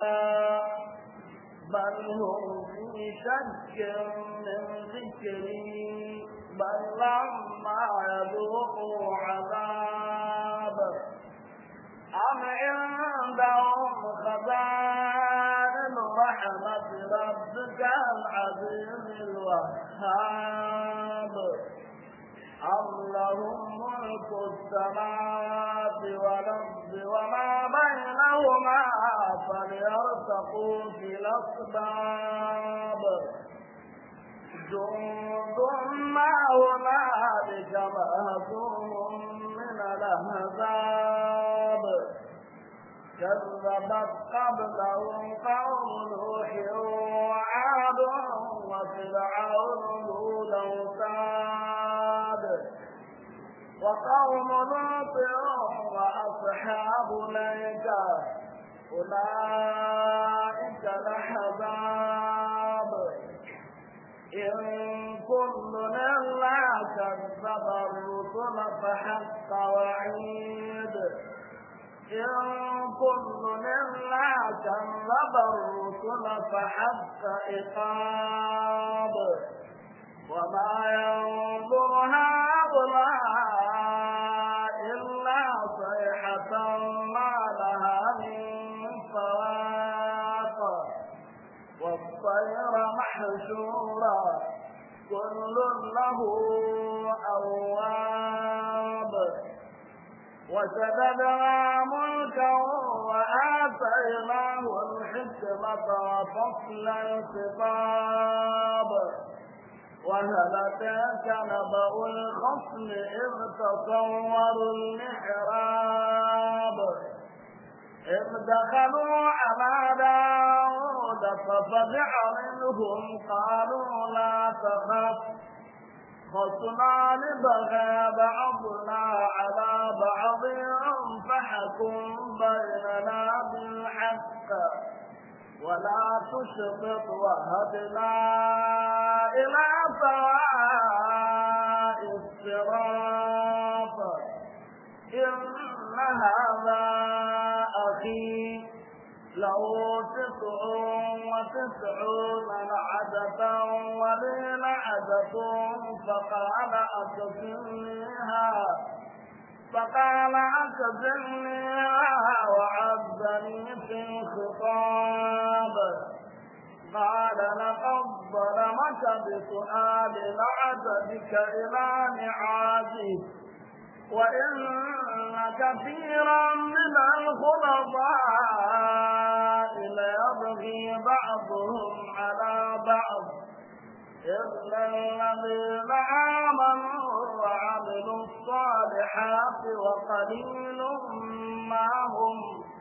بل هم في شك من ذكري بل لما يذوقوا عذاب أم عندهم خزائن رحمة ربك العزيز الوهاب أم لهم ملك السماوات والأرض وما بينهما فليرتقوا في الأسباب جند ما هنالك مهزوم من الأحزاب كذبت قبلهم قوم نوح وعاد وفرعون ذو الاوتاد وقوم لوط واصحاب الايكه اولئك الاحزاب ان كل الا كذب الرسل فحق وعيد إن كل إلا كذب الرسل فحق إقاب وما ينظر هؤلاء إلا صيحة ما لها من فواق والطير محشورا كل له أواب وشددنا ملكا وآتيناه الحكمة وفصل الخطاب وهل أتاك نبأ الخصم إذ تصوروا المحراب إذ دخلوا على داود ففزع منهم قالوا لا تخف خصمان بغى بعضنا على بعض فحكم بيننا بالحق ولا تشطط وهدنا إلى سواء الصراط إن هذا أخي له تسع وتسعون نعجة ولي نعجة فقال أكفلنيها فقال أكفلنيها وعزني في الخطاب قال لقد ظلمك بسؤال نعجتك إلى نعاجه وإن كثيرا من الخلطاء ليبغي بعضهم على بعض إلا الذين آمنوا وعملوا الصالحات وقليل ما هم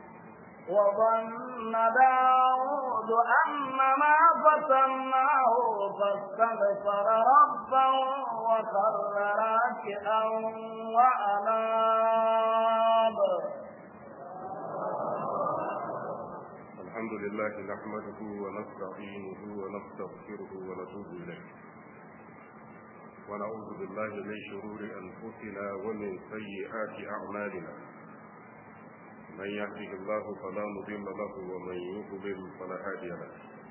وظن داود أن ما فتناه فاستغفر ربه وخر راكئا وأناب الحمد لله نحمده ونستعينه ونستغفره ونتوب إليه ونعوذ بالله من شرور أنفسنا ومن سيئات أعمالنا من يهده الله فلا مضل له ومن يضلل فلا هادي له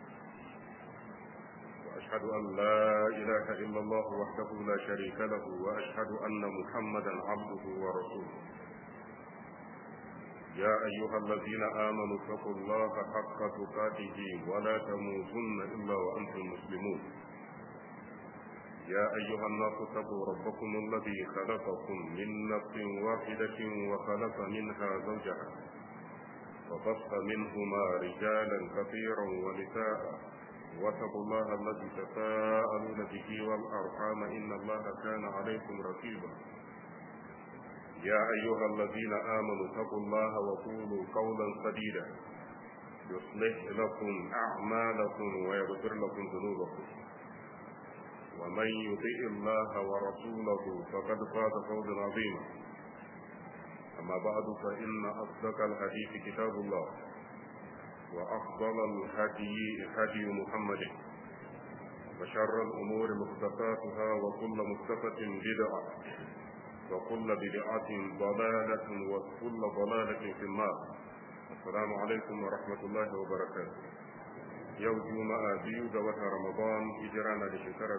واشهد ان لا اله الا الله وحده لا شريك له واشهد ان محمدا عبده ورسوله يا ايها الذين امنوا اتقوا الله حق تقاته ولا تموتن الا وانتم مسلمون يا ايها الناس اتقوا ربكم الذي خلقكم من نفس واحده وخلق منها زوجها وبث منهما رجالا كثيرا ونساء واتقوا الله الذي تساءلون به والارحام ان الله كان عليكم رقيبا يا ايها الذين امنوا اتقوا الله وقولوا قولا سديدا يصلح لكم اعمالكم ويغفر لكم ذنوبكم ومن يطع الله ورسوله فقد فاز فوزا عظيما اما بعد فان اصدق الحديث كتاب الله وافضل الهدي هدي محمد وشر الامور محدثاتها وكل محدثه بدعه وكل بدعه ضلاله وكل ضلاله في النار السلام عليكم ورحمة الله وبركاته yau juma'a biyu ga watan ramadan hijira na da shekara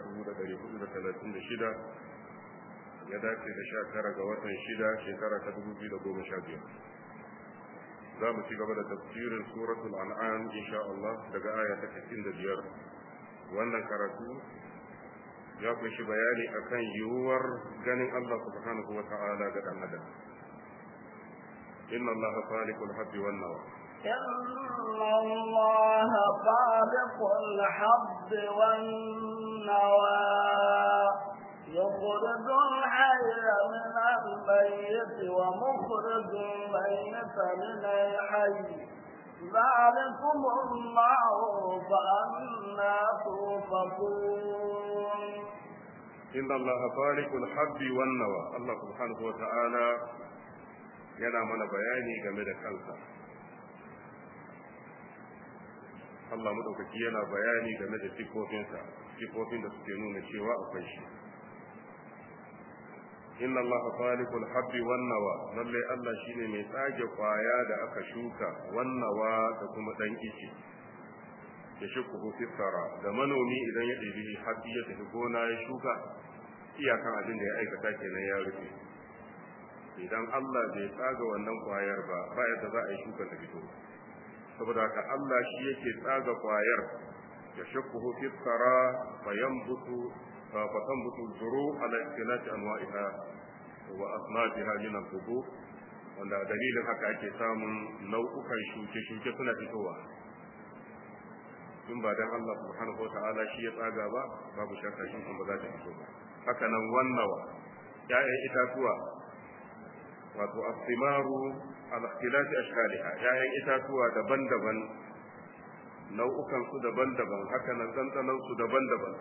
1436 ya dace da sha tara ga watan shida shekara ta 2015 za mu ci gaba da tafsirin suratul an'am insha Allah daga aya ta 65 wannan karatu ya kunshi bayani akan yiwuwar ganin Allah subhanahu wa ta'ala ga dan adam inna Allah khaliqul habbi wan nawa إن الله خالق الحب والنوى يخرج الحي من الميت ومخرج الميت من الحي ذلكم الله فأنا توفقون إن الله خالق الحب والنوى الله سبحانه وتعالى yana mana bayani game da kansa Allah madaukaki yana bayani game da sifofinsa sifofin da suke nuna cewa akwai shi inna Allah khaliqul habbi wan nawa lalle Allah shine mai tsage kwaya da aka shuka wan nawa da kuma dan ice ya shuku fi tsara da manomi idan ya ɗebi habbi ya tafi gona ya shuka iyakan abin da ya aikata kenan ya rufe idan Allah bai tsaga wannan kwayar ba ba yadda za a yi shuka ta fito saboda haka Allah shi yake tsaga kwayar ya shakkuhu fi tsara fa yanbutu fa tanbutu zuru ala ikhtilati anwa'iha wa asnafiha min al-hubu wanda dalilin haka ake samun nau'ukan shuke-shuke suna fitowa in ba dan Allah subhanahu wata'ala shi ya tsaga ba babu shakka shi ba za ta fito ba haka nan wannawa ya'yan itatuwa wato asimaru ala ikhtilafi ashkaliha ya'yan itatuwa daban-daban nau'ukan su daban-daban haka nan dandanan su daban-daban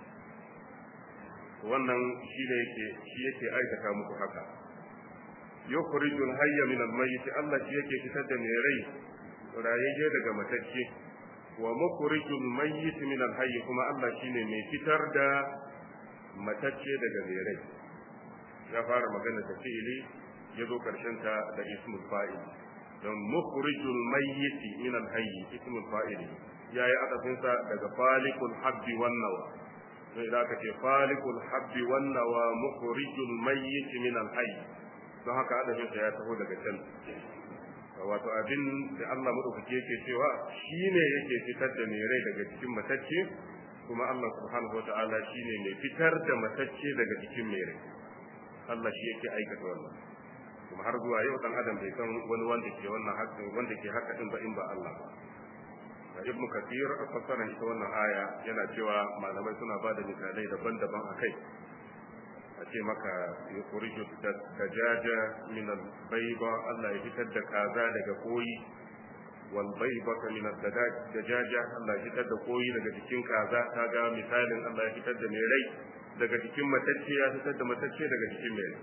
wannan shi ne yake shi yake aikata muku haka yukhrijul hayya min al-mayyit Allah shi yake fitar da mai rai rayayye daga matacce wa mukhrijul mayyit min al-hayy kuma Allah shine mai fitar da matacce daga mai rai ya fara magana da fi'ili ya zo ta da ismul fa'il don mukhrijul mayyiti min al-hayy ismul fa'il yayi adafin sa daga falikul habbi wan nawa sai da aka ce falikul habbi wan nawa mukhrijul mayyiti min al-hayy don haka adafin sa ya taho daga can wato abin da Allah madaukake yake cewa shine yake fitar da mai rai daga cikin matacce kuma Allah subhanahu wataala shine mai fitar da matacce daga cikin mai rai Allah shi yake aikata wannan kuma har zuwa yau dan adam bai san wani wanda ke wannan haƙƙin wanda ke haka din ba in ba Allah ba ibnu kathir a fassarar ita wannan aya yana cewa malamai suna ba da misalai daban-daban akai a ce maka yukhriju dajaja min al-bayba Allah ya fitar da kaza daga koyi wal baybaka min ad-dajaja Allah ya fitar da koyi daga cikin kaza kaga misalin Allah ya fitar da mai rai daga cikin matacce ya fitar da matacce daga cikin mai rai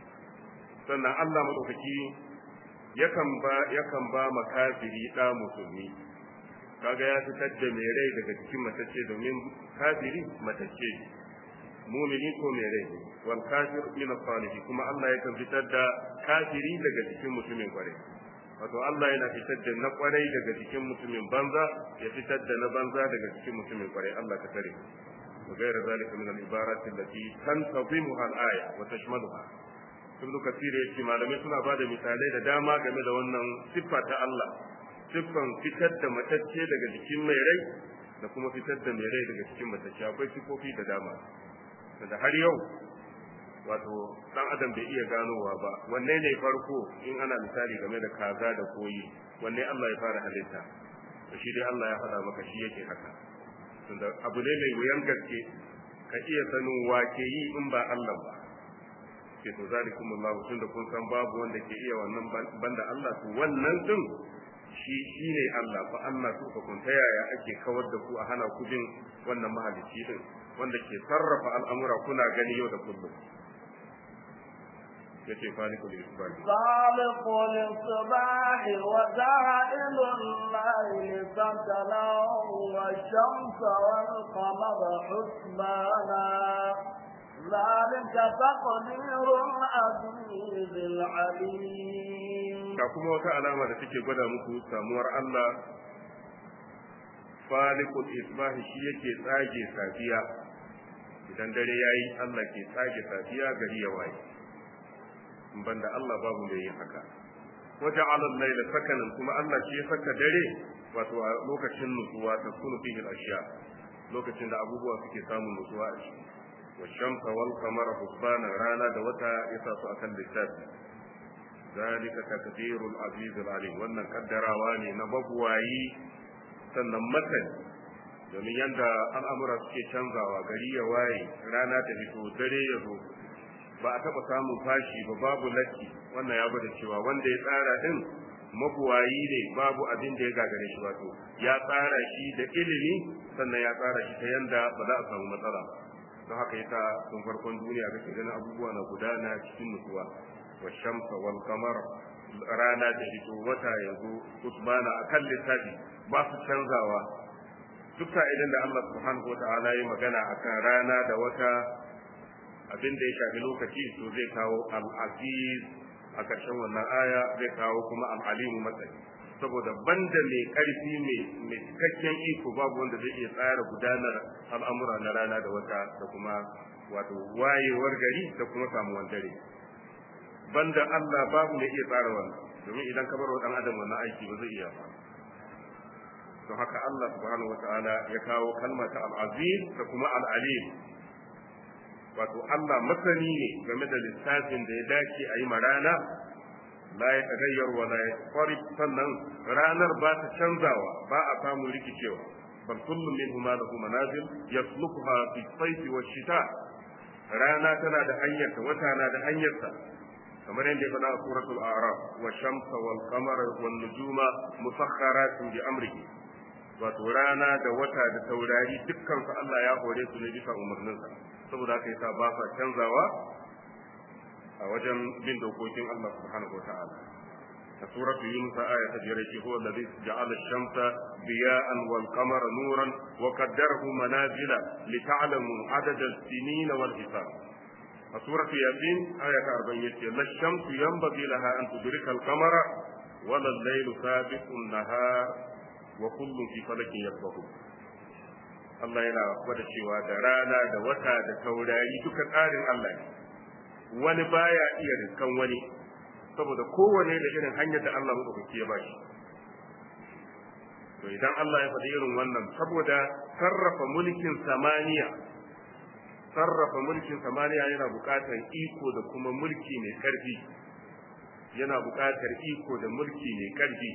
sannan Allah madaukaki yakan ba yakan ba makafiri da musulmi kaga ya fitar da mai rai daga cikin matacce domin kafiri matacce mumini ko mai rai wal kafir min as kuma Allah yakan fitar da kafiri daga cikin mutumin kwarai wato Allah yana fitar da na kwarai daga cikin mutumin banza ya fitar da na banza daga cikin mutumin kwarai Allah ka tare وغير ذلك من العبارات التي تنتظمها الآية وتشملها ibn kasir ya ce malamai suna ba da misalai da dama game da wannan siffa ta Allah siffan fitar da matacce daga jikin mai rai da kuma fitar da mai rai daga cikin matacce akwai siffofi da dama da har yau wato dan adam bai iya ganowa ba wanne ne farko in ana misali game da kaza da koyi wanne Allah ya fara halitta to shi dai Allah ya faɗa maka shi yake haka tunda abu ne mai wuyan gaske ka iya sanin wake yi in ba Allah ba ke to zalikum Allah tun da kun san babu wanda ke iya wannan banda Allah to wannan din shi shine Allah fa Allah su ka kun ta yaya ake kawar da ku a hana ku bin wannan mahalicci din wanda ke sarrafa al'amura kuna gani yau da kullum yace falikul isbah خالق الصباح وجاعل الليل سكنا والشمس والقمر حسبانا ذلك تقدير العزيز العليم ga kuma wata alama da take gwada muku samuwar Allah falikul isbahi shi yake tsage safiya idan dare yayi Allah ke tsage safiya gari ya waye in banda Allah babu mai yin haka waje alal laila sakanan kuma Allah shi ya saka dare wato a lokacin nutsuwa ta kunu fihi ashiya lokacin da abubuwa suke samun nutsuwa a ciki wa shamsa wal qamara husbana rana da wata ya sa su akan littafi zalika takdirul aziz al alim wannan kaddarawa ne na babuwayi sannan masani domin yanda al'amura suke canzawa gari ya waye rana ta fito dare ya zo ba a taɓa samun fashi ba babu latti wannan ya gwada cewa wanda ya tsara din mabuwayi ne babu abin da ya gagare shi wato ya tsara shi da ilimi sannan ya tsara shi ta yanda ba za a samu matsala ba don haka yasa tun farkon duniya kake ganin abubuwa na gudana cikin nutsuwa wa shamsa wal qamar rana da fito wata ya zo usbana akan lissafi ba su canzawa duk idan da Allah subhanahu wataala ya magana akan rana da wata abin da ya shafi lokaci to zai kawo al-aziz a ƙarshen wannan aya zai kawo kuma al-alimu matsayi saboda banda mai ƙarfi mai cikakken iko babu wanda zai iya tsara gudanar al'amura na rana da wata da kuma wato wayewar gari da kuma samuwan dare banda Allah babu mai iya tsara wannan domin idan ka bar wa dan adam wannan aiki ba zai iya ba don haka Allah subhanahu wataala ya kawo kalmata al-aziz da kuma al-alim wato Allah masani ne game da lissafin da ya dace a yi ma rana la ya tagayyar wa la ya sannan ranar ba ta canzawa ba a samu rikicewa bal kullum min huma lahu manazil yaslukuha fi sayfi wa shita rana tana da hanyarta wata na da hanyarta kamar yadda ya faɗa a suratul a'raf wa shamsa wal qamara wan nujuma musakhkharatin bi amrihi wato rana da wata da taurari dukkan su Allah ya hore su ne bisa umarninsa saboda haka yasa ba sa canzawa a wajen bin dokokin Allah subhanahu wataala a suratu yunus aya ta biyar yake huwa alladhi ja'ala ash-shamsa diya'an wal qamara nuran wa qaddarahu manazila li ta'lamu adada as-sinina wal hisab a suratu yasin aya ta 40 yace la shamsu yanbaghi laha an tudrika al-qamara wa al-laylu sabiqu an-nahar wa kullun fi falakin yasbahu Allah yana gwada cewa da rana da wata da taurari duka tsarin Allah ne wani baya iya riskan wani saboda kowane da irin hanyar da Allah madaukaki ya bashi to idan Allah ya faɗi irin wannan saboda sarrafa mulkin samaniya sarrafa mulkin samaniya yana buƙatar iko da kuma mulki mai ƙarfi yana buƙatar iko da mulki mai ƙarfi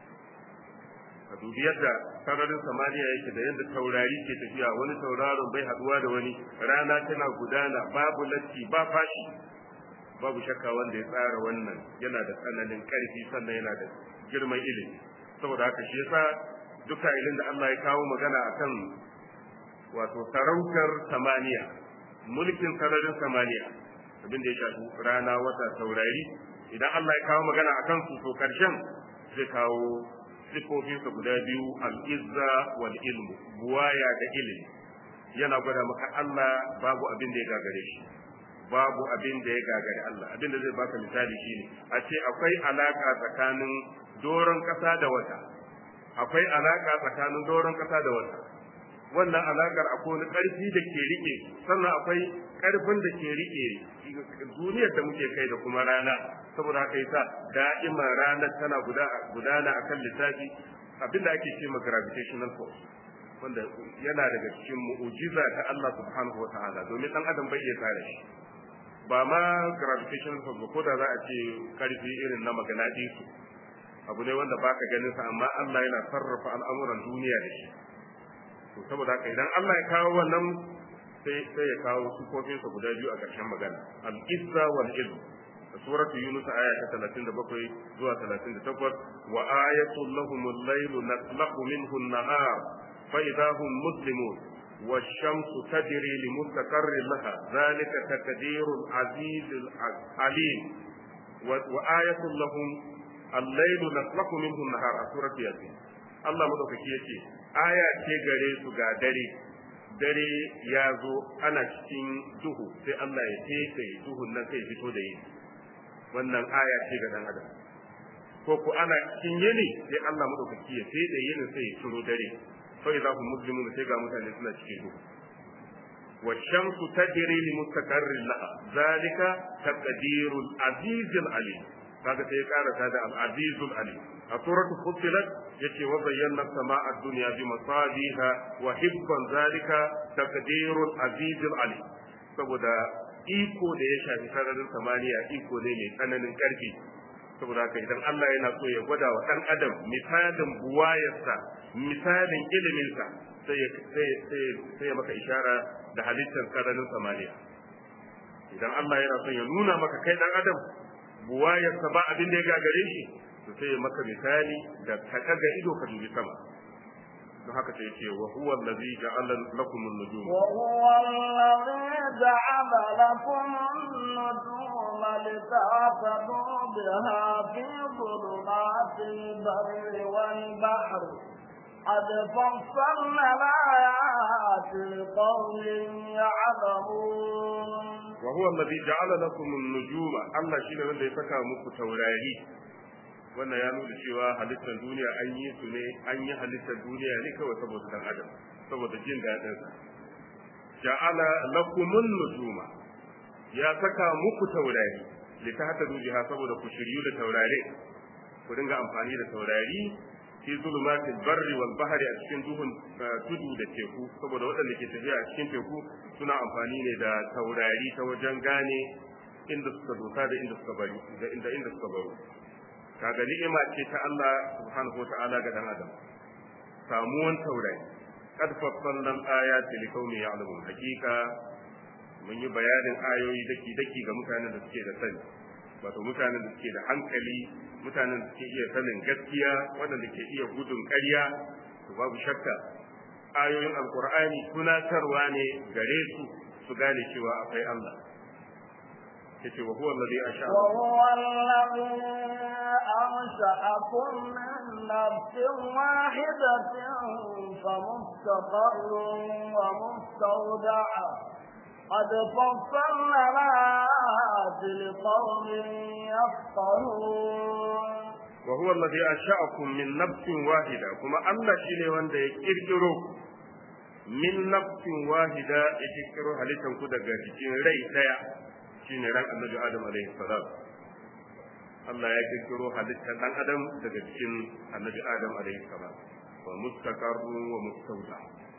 ka dubi yadda sararin samaniya yake da yadda taurari ke tafiya wani tauraron bai haduwa da wani rana tana gudana babu latti ba fashi babu shakka wanda ya tsara wannan yana da tsananin karfi sannan yana da girman ilimi saboda haka shi yasa duka ilin da Allah ya kawo magana akan wato sarautar samaniya mulkin sararin samaniya abin da ya shafi rana wata taurari idan Allah ya kawo magana akan su to karshen zai kawo sifofinsa guda biyu al'izza wal ilmu buwaya da ilimi yana gwada maka Allah babu abin da ya gagare shi babu abin da ya gagare Allah abin da zai baka misali shine a ce akwai alaka tsakanin doron kasa da wata akwai alaka tsakanin doron kasa da wata wannan alakar akwai wani karfi da ke rike sannan akwai karfin da ke rike duniyar da muke kai da kuma rana saboda haka yasa da'ima ranar tana gudana akan lissafi abinda ake ce ma gravitational force wanda yana daga cikin mu'ujiza ta Allah subhanahu wa ta'ala domin dan adam bai iya tsare shi ba ma gravitational force ba ko da za a ce karfi irin na magnatisu abu ne wanda baka ganin sa amma Allah yana sarrafa al'amuran duniya da shi to saboda haka idan Allah ya kawo wannan sai sai ya kawo sufofinsa guda biyu a ƙarshen magana al-izza wal ilm suratu yunus aya ta 37 zuwa 38 wa ayatul lahum al-laylu naslaqu minhu an-nahar fa idha hum muslimun والشمس تجري لمستقر لها ذلك تقدير العزيز العليم وآية لهم الليل نسلك منه النهار سورة ياسين الله مدوكي يتي آية gare su ga dare dare ya zo ana cikin duhu sai Allah ya teke duhun nan sai fito da yi wannan aya ce ga dan adam ko ko ana cikin yini sai Allah madaukaki ya sai da yinin sai ya ciro dare fa idza hum muslimun sai ga mutane suna cikin duhu والشمس تجري لمستقر لها ذلك تقدير العزيز العليم kaga sai ya karasa da al-azizul alim a suratul fussilat yace wa bayyana sama'a dunya bi masabiha wa hibban zalika taqdirul azizul alim saboda iko da ya shafi sararin samaniya iko ne mai tsananin karfi saboda haka idan Allah yana so ya gwada wa dan adam misalin buwayarsa misalin iliminsa sai ya sai ya maka ishara da halittar sararin samaniya idan Allah yana son ya nuna maka kai dan adam buwayarsa ba abin da ya gagare shi to sai ya maka misali da ka daga ido ka dubi sama don haka sai ce wa huwa allazi ja'ala lakum an-nujum wa huwa allazi ja'ala lakum an-nujuma lita'tadu biha fi dhulumatil barri wal bahri قد فصلنا الآيات لقوم يعلمون وهو الذي جعل لكم النجوم الله شيء wanda ya saka muku taurari wannan ya nuna cewa halittar duniya an yi su ne an yi halittar duniya ne kawai saboda dan adam saboda jin daɗin sa ja'ala lakumun nujuma ya saka muku taurari litahta dujiha saboda ku shiryu da taurari ku dinga amfani da taurari fi zulumatil barri wal bahri a cikin duhun tudu da teku saboda waɗanda ke tafiya a cikin teku suna amfani ne da taurari ta wajen gane inda suka dosa da inda suka bari da inda inda suka baro kaga ni'ima ce ta Allah subhanahu wa ta'ala ga dan adam samuwan taurari qad fassalna ayati liqaumin ya'lamun hakika mun yi bayanin ayoyi daki daki ga mutanen da suke da sani wato mutanen da suke da hankali mutanen da suke iya sanin gaskiya waɗanda ke iya gudun ƙarya to babu shakka ayoyin alkur'ani tunatarwa ne gare su su gane cewa akwai Allah yace wa huwa alladhi asha wa huwa alladhi ansha'akum min nafsin wahidatin famustaqarrun wa mustawda'a قد فصلنا الآيات لقوم يفقهون وهو الذي أنشأكم من نفس واحدة كما الله شيني وانده يكيركرو من نفس واحدة يكيركرو هلتن كده جاكين ري ديا شيني ران النبي آدم عليه السلام Allah ya kirkiro halittar ɗan adam daga cikin annabi Adam alaihi salam wa mustaqarru wa mustawda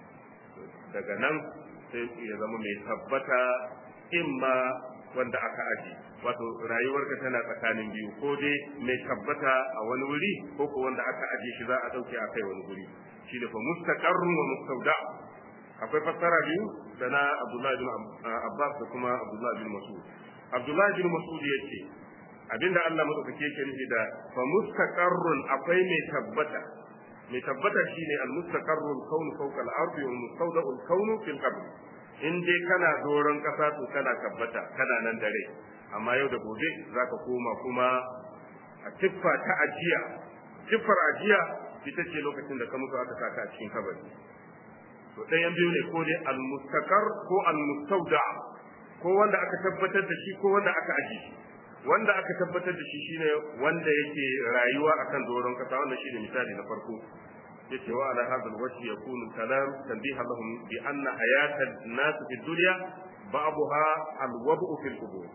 daga nan sai ya zama mai tabbata imma wanda aka aji wato rayuwarka tana tsakanin biyu ko dai mai tabbata a wani wuri ko ko wanda aka aje shi za a dauke a kai wani wuri shi da fa mustaqarrun wa mustawda akwai fassara biyu da na Abdullahi bin Abbas da kuma Abdullahi bin Mas'ud Abdullahi bin Mas'ud yace abinda Allah madaukake yake nufi da fa mustaqarrun akwai mai tabbata mai tabbata shine al-mustaqarrul kaunu fawqa al-ardi wal mustawda'ul kaunu fil qabr in dai kana doron kasa to kana tabbata kana nan dare amma yau da gobe zaka koma kuma a tiffa ta ajiya tiffar ajiya ita ce lokacin da ka mutu aka saka a cikin kabari to ɗayan biyu ne ko dai al-mustaqar ko al-mustawda ko wanda aka tabbatar da shi ko wanda aka aji shi wanda aka tabbatar da shi shine wanda yake rayuwa akan doron kasa wannan shine misali na farko yace wa ala hadha alwajh yakunu kalam tanbiha lahum bi anna hayata an-nas fi dunya ba'daha alwad'u fil qubur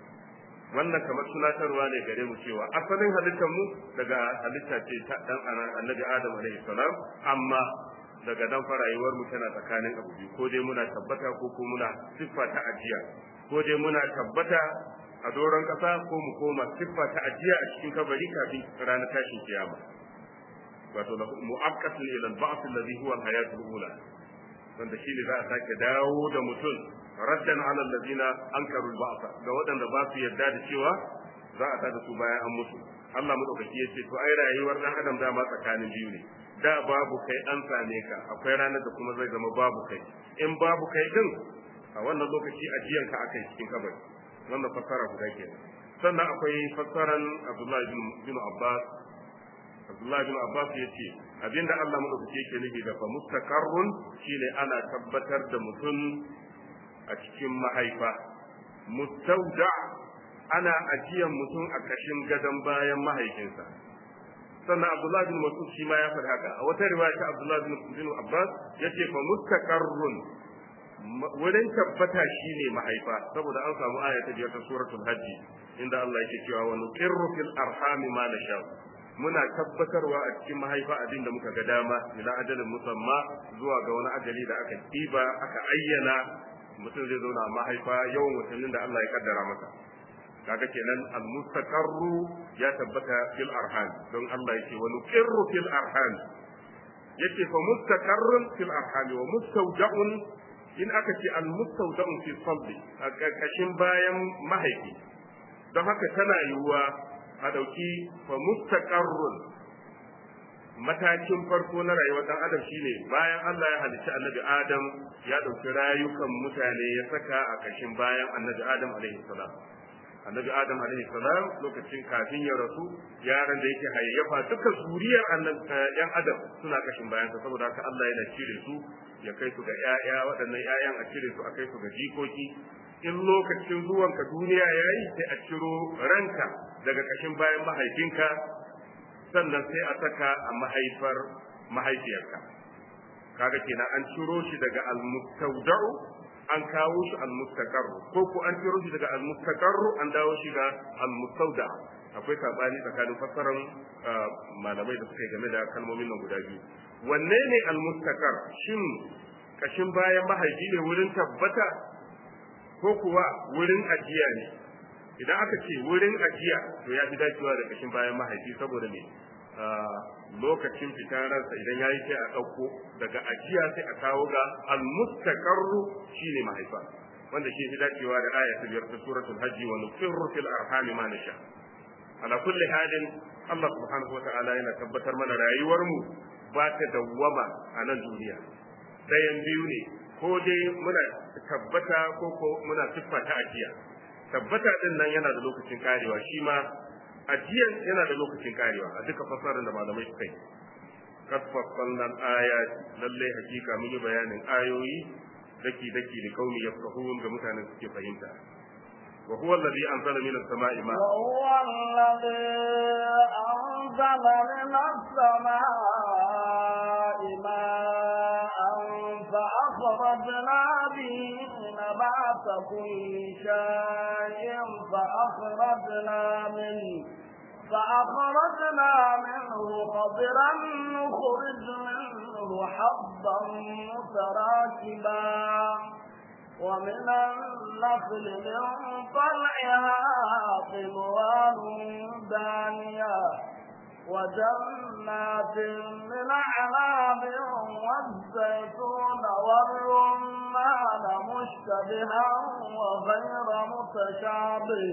wannan kamar tunatarwa ne gare mu cewa asalin halittar mu daga halitta ce ta dan annabi adam alaihi salam amma daga dan farayuwar mu tana tsakanin abu biyu ko dai muna tabbata ko ko muna siffa ta ajiya ko dai muna tabbata a doron ƙasa ko mu koma siffa ta ajiya a cikin kabari kafin ranar tashin kiyama wato mu'akkatun ila al-ba'th alladhi huwa al-hayat al-ula wanda shine za a sake dawo da mutum raddan ala alladhina ankaru al-ba'th ga waɗanda ba su yarda da cewa za a tada su bayan an mutu Allah madaukaki yace to ai rayuwar dan adam dama tsakanin biyu ne da babu kai an same ka akwai ranar da kuma zai zama babu kai in babu kai din a wannan lokaci ajiyanka akai cikin kabari wannan fassara guda ke sannan akwai fassaran Abdullahi bin Abbas Abdullahi bin Abbas ya ce abinda Allah madaukake yake nufi da fa mustaqarrun shine ana tabbatar da mutum a cikin mahaifa mustauda ana ajiyan mutum a kashin gadon bayan mahaifinsa sannan Abdullah bin Mas'ud shi ma ya faɗi haka a wata riwaya ta Abdullah bin Abbas yace fa mustaqarrun wurin tabbata shine mahaifa saboda an samu aya ta biyar ta suratul hajji inda Allah yake cewa wa nuqirru fil arhami ma nasha muna tabbatarwa a cikin mahaifa abin da muka ga dama ila ajalin musamma zuwa ga wani ajali da aka ɗiba aka ayyana mutum zai zauna a mahaifa yawan watannin da Allah ya kaddara masa kaga kenan al-mustaqarru ya tabbata fil arham don Allah yake wa nuqirru fil arham yake fa mustaqarrun fil arham wa mustawda'un in aka ce al-mustawda'un fi sabbi a karkashin bayan mahaifi don haka tana yiwuwa a dauki fa mustaqarrun matakin farko na rayuwar dan adam shine bayan Allah ya halicci annabi Adam ya dauki rayukan mutane ya saka a kashin bayan annabi Adam alaihi salam annabi Adam alaihi salam lokacin kafin ya rasu yaran da yake hayyafa duka zuriyar yan adam suna kashin bayan sa saboda haka Allah yana cire su ya kai su ga ƴaƴa waɗannan ƴaƴan a cire su a kai su ga jikoki in lokacin zuwanka duniya yayi sai a ciro ranka daga kashin bayan mahaifinka sannan sai a saka a mahaifar mahaifiyarka kaga kenan an ciro shi daga al-mustawda'u an kawo shi al-mustaqarru ko ko an ciro shi daga al-mustaqarru an dawo shi ga al-mustawda akwai sabani tsakanin fassarar malamai da suka yi game da kalmomin nan guda biyu wanne ne al-mustaqar shin kashin bayan mahaifi ne wurin tabbata ko kuwa wurin ajiya ne idan aka ce wurin ajiya to ya fi dacewa da kashin bayan mahaifi saboda me lokacin fitar ransa idan ya yi sai a ɗauko daga ajiya sai a kawo ga almustaqarru shine mahaifa wanda shi fi dacewa da aya ta biyar ta suratul hajji wa nusirru fil arhami ma nasha ala kulli halin Allah subhanahu wa ta'ala yana tabbatar mana rayuwar mu ba ta dawwama a nan duniya dayan biyu ne ko dai muna tabbata ko ko muna siffa ta ajiya tabbata din nan yana da lokacin karewa shi ma ajiyan yana da lokacin karewa a duka fasarar da malamai suka yi kad fassalna ayat lalle hakika mun yi bayanin ayoyi daki daki da kauni yafqahun ga mutanen suke fahimta wa huwa alladhi anzala minas sama'i ma wa huwa alladhi anzala minas sama'i ma'an fa akhrajna bihi نبات كل شيء فأخرجنا منه فأخرجنا منه خضرا نخرج منه حبا متراكبا ومن النخل من طلعها قنوان دانية وجنات من أعناب والزيتون والرمان مشتبها وغير متشابه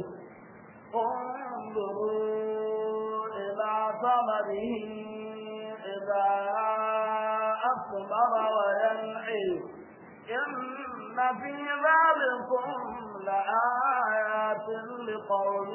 انظروا إلى ثمره إذا أثمر وينعي إن في ذلكم لآيات لقوم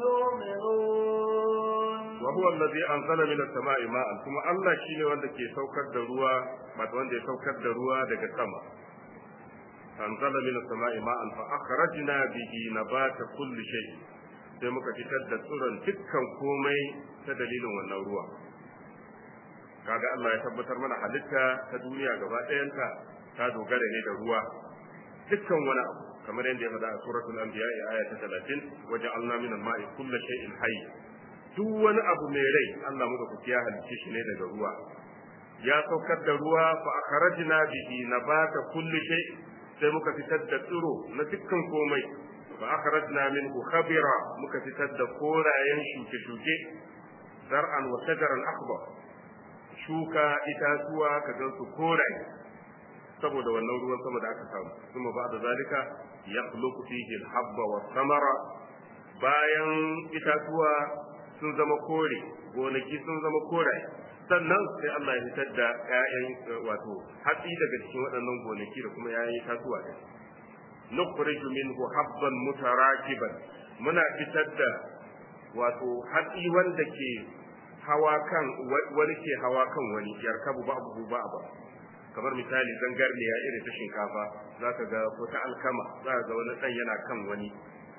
يؤمنون وهو الذي أنزل من السماء ماء ثم الله شيني wanda ke saukar da ruwa wato wanda ya saukar da ruwa daga sama أنزل من السماء ماء فأخرجنا به نبات كل شيء sai muka fitar da tsiron dukkan komai ta dalilin wannan ruwa kaga Allah ya tabbatar mana halitta ta duniya gaba ɗayanta ta dogara ne da ruwa dukkan wani abu kamar yadda ya faɗa a suratul anbiya aya ta 30 wajen Allah min al-ma'i kullu shay'in hayy duk wani abu mai rai Allah muka kuci ya halicce shi ne daga ruwa ya saukar da ruwa fa akhrajna bihi nabata kulli shay sai muka fitar da tsiro na dukkan komai fa akhrajna minhu khabira muka fitar da korayen shuke-shuke zar'an wa shajaran akhbar shuka itatuwa ka gan su koraye saboda wannan ruwan sama da aka samu kuma ba da zalika yakhluqu fihi al-habba wa samara bayan itatuwa sun zama kore gonaki sun zama koraye sannan sai Allah ya fitar da ƴaƴan wato hatsi daga cikin waɗannan gonaki da kuma ƴaƴan itatuwa da nukhriju minhu habban mutarakiban muna fitar da wato hatsi wanda ke hawa kan wani ke hawa kan wani yarkabu ba abu ba ba kamar misali zangarniya irin ta shinkafa za ka ga ko ta alkama za ka ga wani ɗan yana kan wani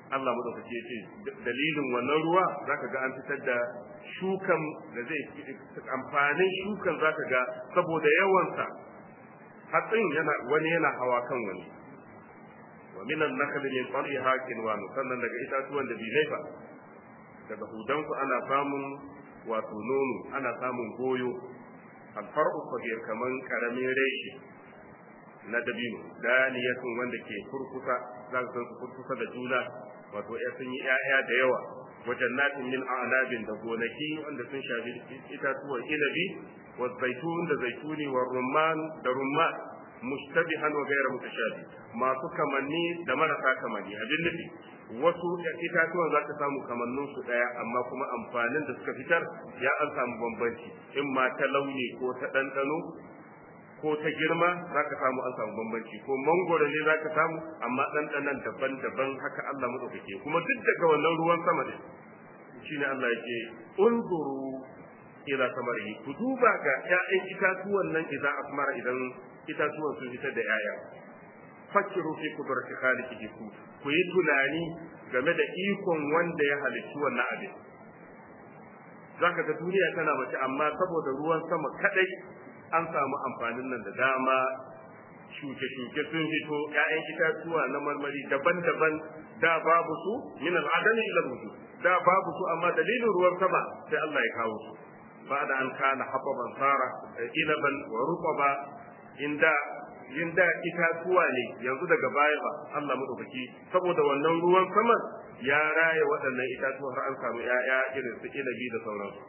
Allah madaukake ya ce dalilin wannan ruwa zaka ga an fitar da shukan da zai amfanin shukan zaka ga saboda yawansa hatsin yana wani yana hawa kan wani wa minan nakhl min qal'iha kinwan sannan daga itatuwan da bilai fa daga hudanku ana samun wato nono ana samun goyo alfar'u kabir kaman karamin reshe na dabino daniyatun wanda ke kurkusa za ka san su kurkusa da juna wato ya sun yi ƴaƴa da yawa wajen natin min a'nabin da gonaki wanda sun shafi itatuwan inabi wa zaitun da zaituni wa rumman da rumman mushtabihan wa ghayra mutashabi masu kamanni da marasa kamanni abin nufi wasu itatuwan za ka samu kamannin su daya amma kuma amfanin da suka fitar ya an samu bambanci in ma ta launi ko ta ɗanɗano ko ta girma za ka samu an samu bambanci ko mangoro ne za ka samu amma ɗanɗanan daban-daban haka Allah maɗaukake kuma duk daga wannan ruwan sama ne shine Allah yake unzuru ila samarihi ku duba ga ƴaƴan itatuwan nan idan asmara idan itatuwan sun fitar da ƴaƴa fakiru fi kudrati khaliqihi ku ku yi tunani game da ikon wanda ya halicci wannan abin zaka ga duniya tana mace amma saboda ruwan sama kadai an samu amfanin nan da dama shuke-shuke sun fito ‘ya'yan itatuwa na marmari daban-daban da babu su min al'adami ila wujud da babu su amma dalilin ruwan sama sai Allah ya kawo su ba da an kana haɓaban sara inaban wa rukaba inda inda itatuwa ne yanzu daga baya ba Allah madaukaki saboda wannan ruwan saman ya raya waɗannan itatuwa har an samu ‘ya'ya irin su inabi da sauransu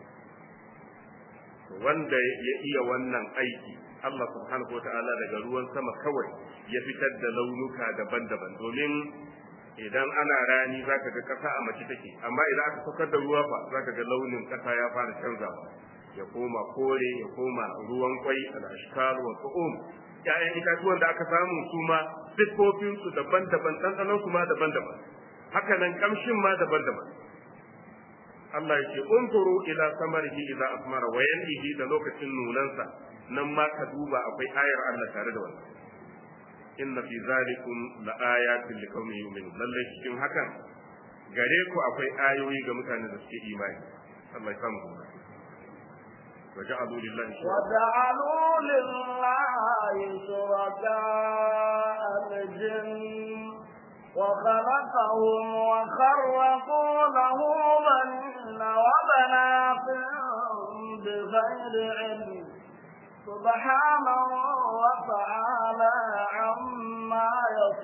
wanda ya iya wannan aiki Allah subhanahu wata'ala daga ruwan sama kawai ya fitar da launuka daban-daban domin idan ana rani zaka ga kasa a mace take amma idan aka saukar da ruwa fa zaka ga launin kasa ya fara canzawa ya koma kore ya koma ruwan kwai al-ashkal wa tu'um ƴaƴan itatuwan da aka samu su ma siffofin su daban-daban ɗanɗanon su ma daban-daban haka nan kamshin ma daban-daban Allah ya ce unzuru ila samarihi idza asmara wa yanhihi da lokacin nunansa nan ma ka duba akwai ayar Allah tare da wannan inna fi zalikum la ayatin liqaumin yu'minun lalle cikin hakan gare ku akwai ayoyi ga mutanen da suke imani Allah ya samu وجعلوا لله وجعلوا لله شركاء الجن وخلقهم وخرقوا له بنين وبنات بغير علم سبحانه وتعالى عما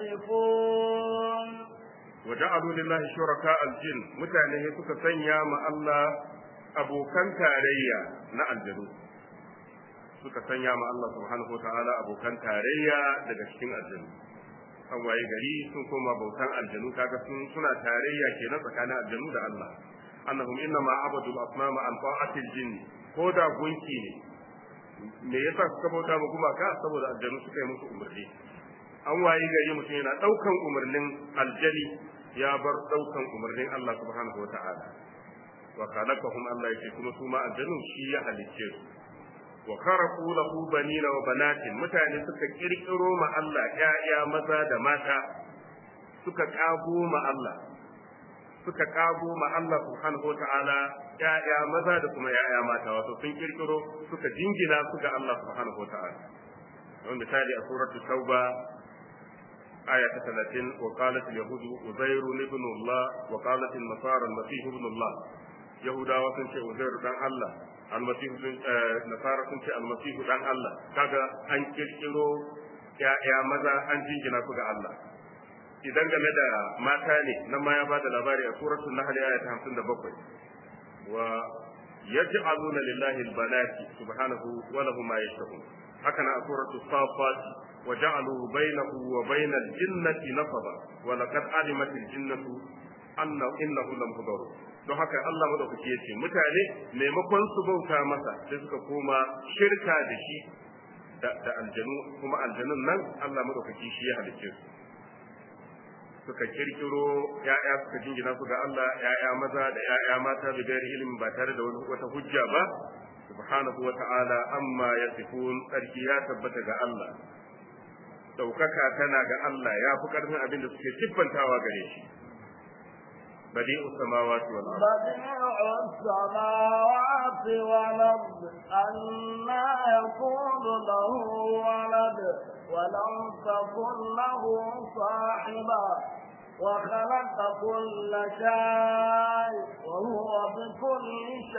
يصفون وجعلوا لله شركاء الجن متانه suka sanya ma Allah abokan tarayya na aljanu suka sanya ma Allah subhanahu wa ta'ala abokan tarayya daga cikin aljanu an waye gari sun koma bautan aljanu kaga sun suna tarayya kenan tsakanin aljanu da Allah annahum inna ma abadu al-asnama an ta'atil jinn ko da gunki ne me yasa suka bauta ma gumaka saboda aljanu suka yi musu umarni an waye gari mutum yana daukan umarnin aljani ya bar daukan umarnin Allah subhanahu wa ta'ala wa khalaqahum Allah yake kuma su ma aljanu shi ya halicce su wa kharaqu lahu banina wa banatin mutane suka kirkiro ma Allah ƴaƴa maza da mata suka kago ma Allah suka kago ma Allah subhanahu wata'ala ƴaƴa maza da kuma ƴaƴa mata wato sun kirkiro suka jingina su ga Allah subhanahu wata'ala don misali a suratul tauba aya ta 30 wa qalat al-yahud uzair ibn Allah wa qalat an-nasara al-masih ibn Allah yahudawa sun ce uzair dan Allah almasihu sun nasara sun ce almasihu dan Allah kaga an kirkiro ya'ya maza an jingina su ga Allah idan game da mata ne nan ma ya ba da labari a suratul nahl aya ta 57 wa yaj'aluna lillahi albanati subhanahu wa lahum ma yashtahun haka na a suratul safat wa ja'alu bainahu wa bainal jinnati nasaba wa laqad alimat aljinnatu anna innahu lam don haka Allah madaukaki yace mutane maimakon su bauta masa sai suka koma shirka da shi da, da aljanu kuma aljanun nan Allah madaukaki shi ya halicce su suka kirkiro ya'ya suka jingina su ga Allah ya'ya maza da ya'ya mata da gairi ilimi ba tare da wata hujja ba subhanahu wa ta'ala amma yasifun sarki ya tabbata ga Allah daukaka tana ga Allah ya fi karfin abin da suke siffantawa gare shi badi'us samawati wal ard بديع السماوات والأرض أنا يكون له ولد ولم تكن له صاحبة وخلق كل شيء وهو بكل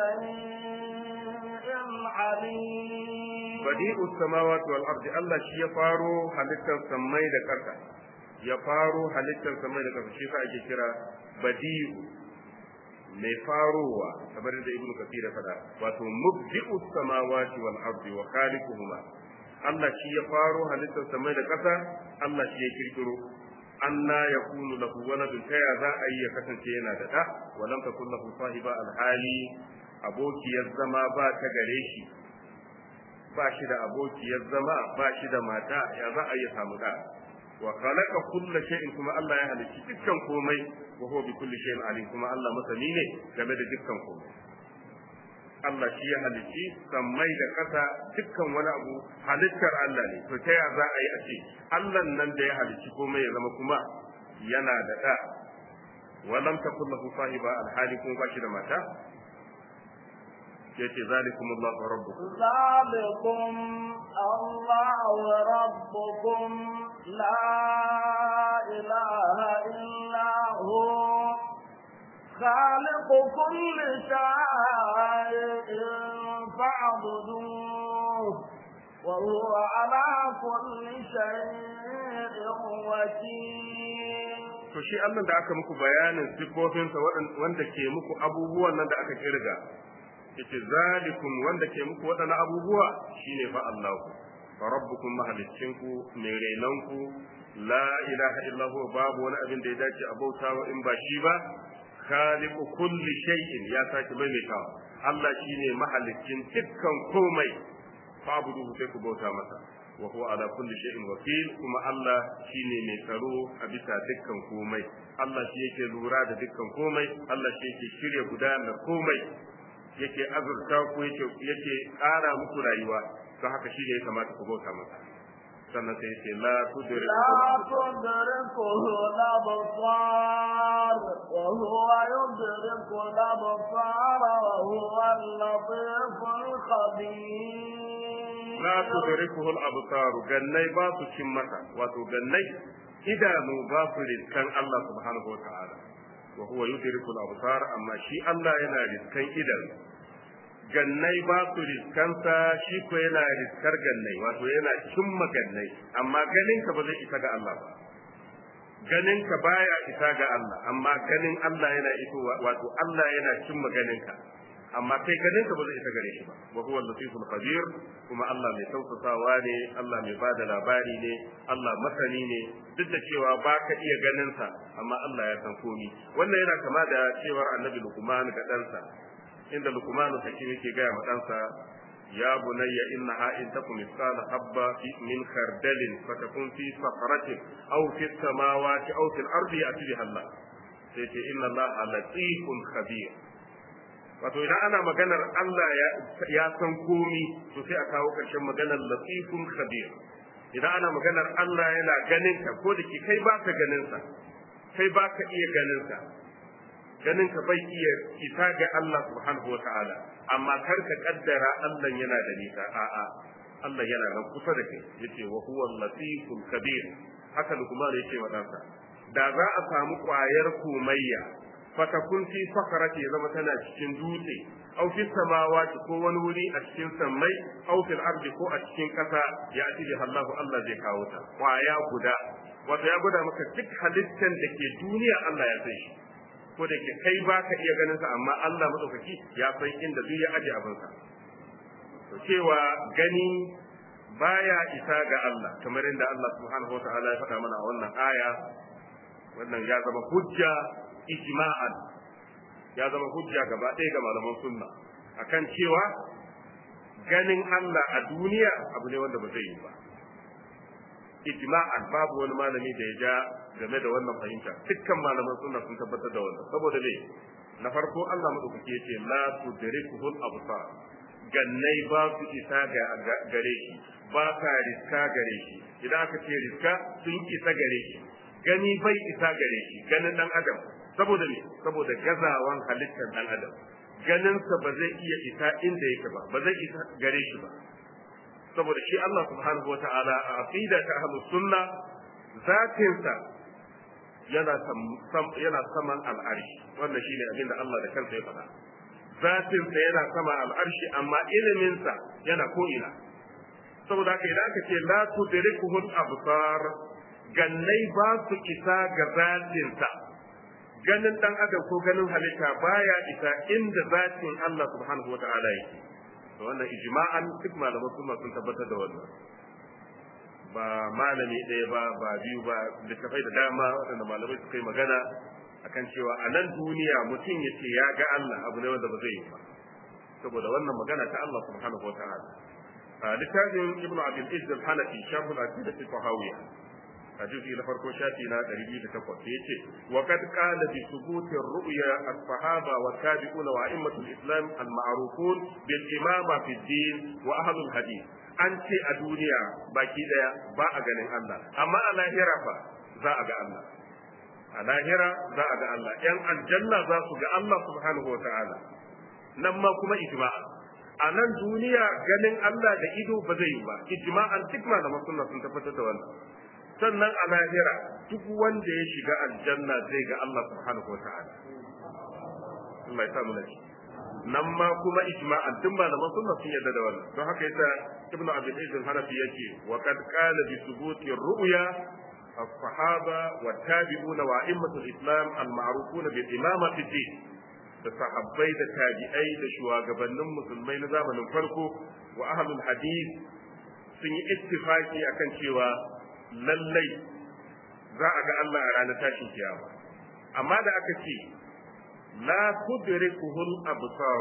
شيء عليم badi'us samawati wal ard Allah shi ya faro halittar samai da ƙasa ya faro halittar samai da ƙasa shi sa ake kira badi'u mai farowa kamar da ibnu kafir ya faɗa wato mubdi'u samawati wal ardi wa khaliquhuma Allah shi ya faro halittar samai da ƙasa Allah shi ya kirkiro anna yakunu lahu waladun ta ya za a yi ya kasance yana da da wa lam takun lahu sahiba alhali abokiyar zama ba ta gare shi ba shi da abokiyar zama ba shi da mata ya za a yi samu da wa khalaqa kulla shay'in kuma Allah ya halicci dukkan komai wa huwa bi kulli shay'in alim kuma Allah masani ne game da dukkan komai Allah shi ya halicci sammai da ƙasa dukkan wani abu halittar Allah ne to ta ya za a yi a ce Allah nan da ya halicci komai ya zama kuma yana da da wa lam takul lahu sahiba alhali kuma ba shi da mata yace zalikumullahu rabbukum ذلكم الله ربكم لا إله إلا هو خالق كل شيء فاعبدوه وهو على كل شيء وكيل to shi Allah da aka muku bayanin sifofinsa wanda ke muku abubuwan nan da aka kirga yace zalikum wanda ke muku waɗannan abubuwa shine fa Allah fa rabbukum mahaliccinku mai renanku la ilaha illa huwa babu wani abin da ya dace a bautawa in ba shi ba khaliqu kulli shay'in ya sake maimaitawa Allah shine mahaliccin dukkan komai fa'buduhu sai ku bauta masa wa huwa ala kulli shay'in wakil kuma Allah shine mai tsaro a bisa dukkan komai Allah shi yake lura da dukkan komai Allah shi yake shirya gudanar komai yake azurta ku yake yake ƙara muku rayuwa don haka shi ne ya kamata ku bauta masa sannan sai yake la tudriku لا تدركه الأبصار وهو يدرك الأبصار وهو اللطيف الخبير la tudrikuhu al-absar gannai ba su cin masa wato gannai idanu ba su riskan Allah subhanahu wa ta'ala wa huwa yudriku al-absar amma shi Allah yana riskan idanu gannai ba su riskansa shi ko yana riskar gannai wato yana cimma gannai amma ganinka ba zai isa ga Allah ba ganinka baya isa ga Allah amma ganin Allah yana iso wato Allah yana cimma ganinka amma kai ganinka ba zai isa gare shi ba wa huwa al-latiful khabir kuma Allah mai tausasawa ne Allah mai bada labari ne Allah masani ne duk da cewa ba ka iya ganin sa amma Allah ya san komi wannan yana kama da cewar annabi Luqman ga ɗansa inda Luqman take yake gaya ma ɗansa ya bunayya innaha in takum misqala habba min khardalin fatakun fi sakhratin aw fi samawati aw fil ardi ya'ti biha Allah sai ce inna Allah latifun khabir wato idan ana maganar Allah ya san komi to sai a kawo ƙarshen maganar latifun khabir idan ana maganar Allah yana ganin ka ko da ke kai baka ganin sa kai baka iya ganin sa ganin ka bai iya isa ga Allah subhanahu wataala amma kar ka kaddara Allah yana da nisa a'a Allah yana nan kusa da kai yace wa huwa latiful khabir haka Luqman yace wa ɗansa da za a samu ƙwayar komayya fatakun fi sakarati ya zama tana cikin dutse aw fi samawati ko wani wuri a cikin sammai aw fil ardi ko a cikin kasa ya ati bi Allahu Allah zai kawo ta kwaya guda wato ya gwada maka duk halittan da ke duniya Allah ya san shi ko da ke kai baka iya ganin sa amma Allah madaukaki ya san inda duk ya aje abin sa to cewa gani baya isa ga Allah kamar inda Allah subhanahu wa ta'ala ya faɗa mana a wannan aya wannan ya zama hujja ijma'an ya zama hujja gaba ɗaya ga malaman sunna akan cewa ganin Allah a duniya abu ne wanda ba zai yi ba ijma'an babu wani malami da ya ja game da wannan fahimta dukkan malaman sunna sun tabbatar da wannan saboda me na farko Allah madaukaki yace la tudrikuhul absar gannai ba su isa ga gare shi ba ka riska gare shi idan aka ce riska sun isa gare shi gani bai isa gare shi ganin dan adam saboda me saboda gazawan halittar dan adam ganinsa ba zai iya isa inda yake ba ba zai isa gare shi ba saboda shi Allah subhanahu wata'ala a aqida ta ahlus sunna zatinsa yana yana saman al'arshi wannan shine abin da Allah da kansa ya faɗa zatinsa yana sama al'arshi amma iliminsa yana ko ina saboda haka idan aka ce la tudrikuhul absar gannai ba su isa ga zatinsa ganin dan adam ko ganin halitta baya isa inda zatin Allah subhanahu wata'ala yake to wannan ijma'an duk malaman sunna sun tabbatar da wannan ba malami ɗaya ba ba biyu ba littafai da dama waɗanda malamai suka yi magana akan cewa a nan duniya mutum ya ce ya ga Allah abu ne wanda ba zai yi ba saboda wannan magana ta Allah subhanahu wata'ala a littafin ibnu abdul izz al-hanafi shaful aqidah al-tahawiyya a juzi na farko shafi na 208 yace wa qad qala bi thubuti ar-ru'ya as-sahaba wa tabi'una wa a'immatul islam al-ma'rufun bil imama fi din wa ahlul hadith an ce a duniya baki daya ba a ganin Allah amma a lahira fa za a ga Allah a lahira za a ga Allah yan aljanna za su ga Allah subhanahu wa ta'ala nan ma kuma ijma'a a nan duniya ganin Allah da ido ba zai yi ba ijma'an duk malaman sunna sun tabbatar da wannan sannan a lahira duk wanda ya shiga aljanna zai ga Allah subhanahu wa ta'ala Allah ya samu lafiya nan ma kuma ijma'an duk malaman sunna sun yarda da wannan don haka yasa ibnu abi zaid al-hanafi yake wa qad qala bi thubuti ar-ru'ya الصحابة والتابعون وأئمة الإسلام المعروفون بالإمامة في الدين da sahabbai da tabi'ai da shugabannin musulmai na zamanin farko wa ahlul hadith sun yi ittifaki akan cewa lallai za a ga Allah a ranar tashin kiyama amma da aka ce la tudrikuhul absar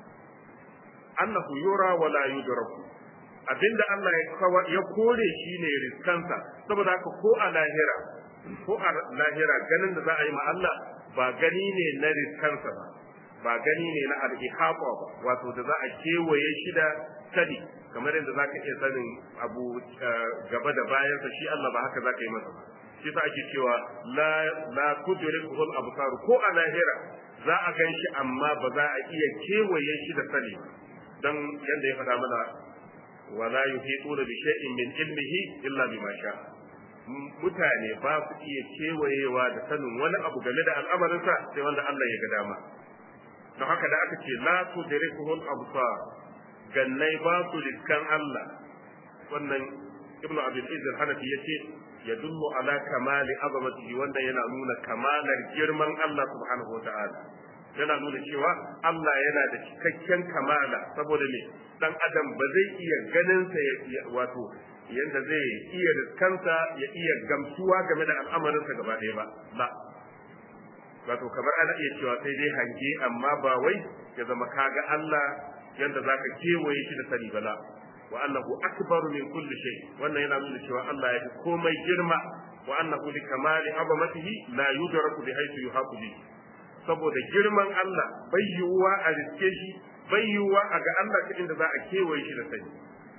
annahu yura wa la yudraku abinda Allah ya kore shine riskansa saboda haka ko a lahira ko a lahira ganin da za a yi ma Allah ba gani ne na riskansa ba ba gani ne na al-ihata ba wato da za a kewaye shi da sani kamar yadda za ka iya sanin abu gaba da bayansa shi Allah ba haka za ka yi masa ba shi sa ake cewa la la tudrikuhul absar ko a lahira za a gan shi amma ba za a iya kewaye shi da sani dan yadda ya faɗa mana wala yuhituna bi shay'in min ilmihi illa bima sha mutane ba su iya kewayewa da sanin wani abu game da al'amarinsa sai wanda Allah ya ga dama don haka da aka ce la tudrikuhul absar gannai ba su riskan Allah wannan ibnu abdul izz hanafi yace yadullu ala kamali azamatihi wanda yana nuna kamalar girman Allah subhanahu wataala yana nuna cewa Allah yana da cikakken kamala saboda me dan adam ba zai iya ganin sa wato yanda zai iya riskansa ya iya gamsuwa game da al'amarinsa gaba ɗaya ba ba wato kamar ana iya cewa sai dai hange amma ba wai ya zama kaga Allah yanda zaka kewaye shi da sani bala wa annahu akbaru min kulli shay wannan yana nuna cewa Allah ya fi komai girma wa annahu li kamali azamatihi la yudraku bi haythu yuhaqu bi saboda girman Allah bai yiwuwa a riske shi bai yiwuwa a ga Allah ta inda za a kewaye shi da sani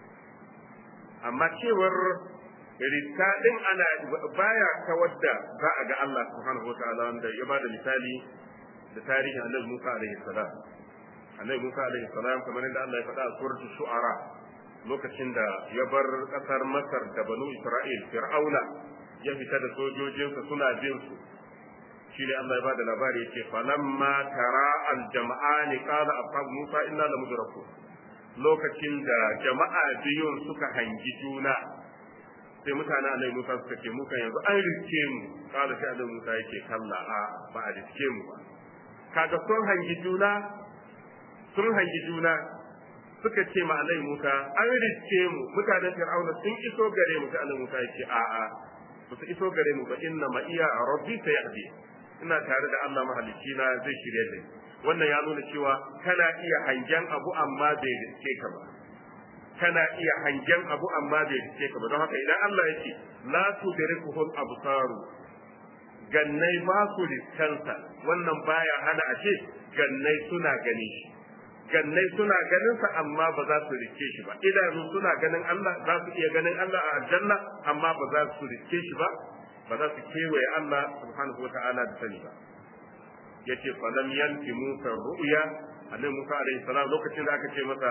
amma cewar riska din ana baya kawar da za a ga Allah subhanahu wataala wanda ya bada misali da tarihin Annabi Musa alaihi salam Annabi Musa alaihi salam kamar yadda Allah ya faɗa a suratul shu'ara lokacin da ya bar ƙasar Masar da Banu Isra'il Fir'auna ya fita da sojojinsa suna bin su shi ne Allah ya bada labari yake falamma tara al-jama'ani qala ashab Musa inna lamudrakun lokacin da jama'a biyun suka hangi juna sai mutanen annabi Musa suka ce mu kan yanzu an riske mu kala sai annabi Musa yake kalla a ba a riske mu ba kaga sun hangi juna sun hangi juna suka ce ma annabi Musa an riske mu mutanen Fir'auna sun iso gare mu sai annabi Musa yake a a ba su iso gare mu ba inna ma iya rabbi sayahdi ina tare da Allah mahalicci na zai shirye da wannan ya nuna cewa kana iya hangen abu amma bai riske ka ba kana iya hangen abu amma bai riske ka ba don haka idan Allah ya ce la tudrikuhul absaru gannai ba su riskansa wannan baya hana a ce gannai suna gani shi gannai suna ganin sa amma ba za su riske shi ba idanu suna ganin Allah za su iya ganin Allah a aljanna amma ba za su riske shi ba ba za su kewaye Allah subhanahu wa ta'ala da sani ba yace falam yanti musa ru'ya annabi musa alaihi salam lokacin da aka ce masa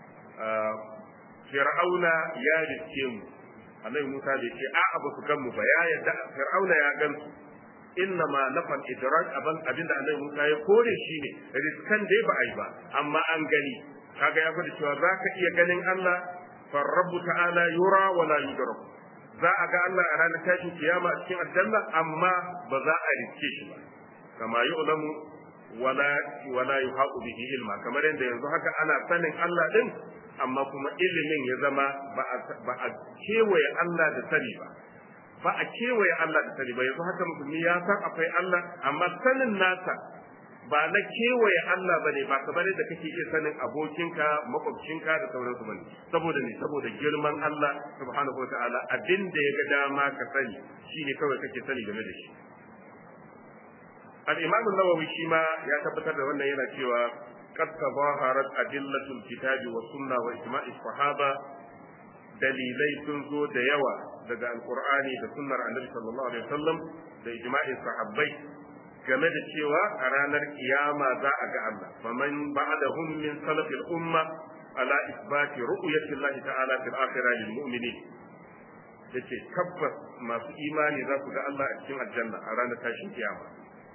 fir'auna ya riske mu annabi musa bai ce a'a ba su gan mu ba ya yadda fir'auna ya gan su inna ma nafal idrak aban abinda annabi musa ya kore shi ne riskan dai ba ai ba amma an gani kaga ya gwada cewa za ka iya ganin Allah farrabu ta'ala yura wala yudrak za a ga Allah a ranar tashin kiyama a cikin aljanna amma ba za a riske shi ba kama yu'lamu wala wala yuhaqu bihi ilma kamar yadda yanzu haka ana sanin Allah din amma kuma ilimin ya zama ba a kewaye Allah da sani ba ba a kewaye Allah da sani ba yanzu haka musulmi ya san akwai Allah amma sanin nasa ba na kewaye Allah bane ba kamar yadda kake iya sanin abokinka makwabcinka da sauransu bane saboda ne saboda girman Allah subhanahu wataala abin da ya ga dama ka sani shine kawai kake sani game da shi al-imam an-nawawi shi ma ya tabbatar da wannan yana cewa qad tabaharat adillatul kitabi was sunna wa ijma'i sahaba dalilai sun zo da yawa daga alqur'ani da sunnar annabi sallallahu alaihi wasallam da ijma'in sahabbai game da cewa a ranar kiyama za a ga Allah faman ba'dahum min salafil umma ala isbati ru'yati Allah ta'ala fil akhirah lil mu'minin yace tabbas masu imani za su ga Allah a cikin aljanna a ranar tashin kiyama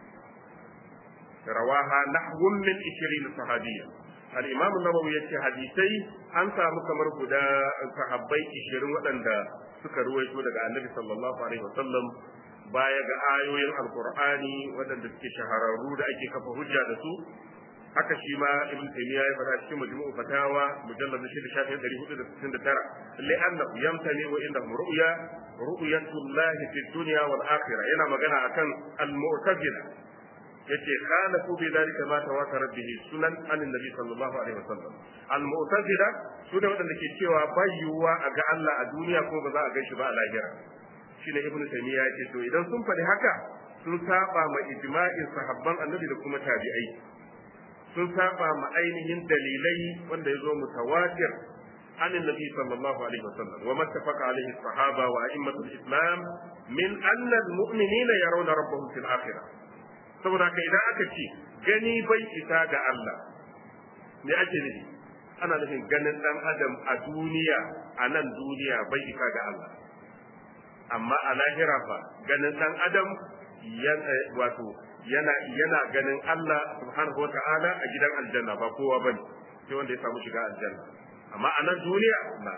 rawaha nahwun min 20 sahabiyya al-imam an-nawawi yace hadisai an samu kamar guda sahabbai 20 waɗanda suka ruwaito daga annabi sallallahu alaihi wasallam baya ga ayoyin alkur'ani waɗanda suke shahararru da ake kafa hujja da su haka shi ma ibn taymiya ya faɗa cikin majmu'u fatawa mujallad na shida shafin ɗari hudu da sittin da tara li'anna yamtani wa inda ru'ya ru'yatullahi fi dunya wal akhirah yana magana akan al-mu'tazila yace kana ku bi dalika ma tawatara bihi sunan anin nabi sallallahu alaihi wasallam al-mu'tazila su da waɗanda ke cewa bayyuwa a ga Allah a duniya ko ba za a gan shi ba a lahira shine ibnu taymiya yake to idan sun faɗi haka sun saba ma ijma'in sahabban annabi da kuma tabi'ai sun saba ma ainihin dalilai wanda ya zo mutawatir عن النبي صلى الله عليه وسلم وما اتفق عليه الصحابة وأئمة الإسلام من أن المؤمنين يرون ربهم في الآخرة saboda haka idan aka ce gani bai isa ga Allah me ake nufi ana nufin ganin dan adam a duniya a nan duniya bai isa ga Allah amma a lahira fa ganin dan adam wato yana yana ganin Allah subhanahu wata'ala a gidan aljanna ba kowa bane sai wanda ya samu shiga aljanna amma a nan duniya na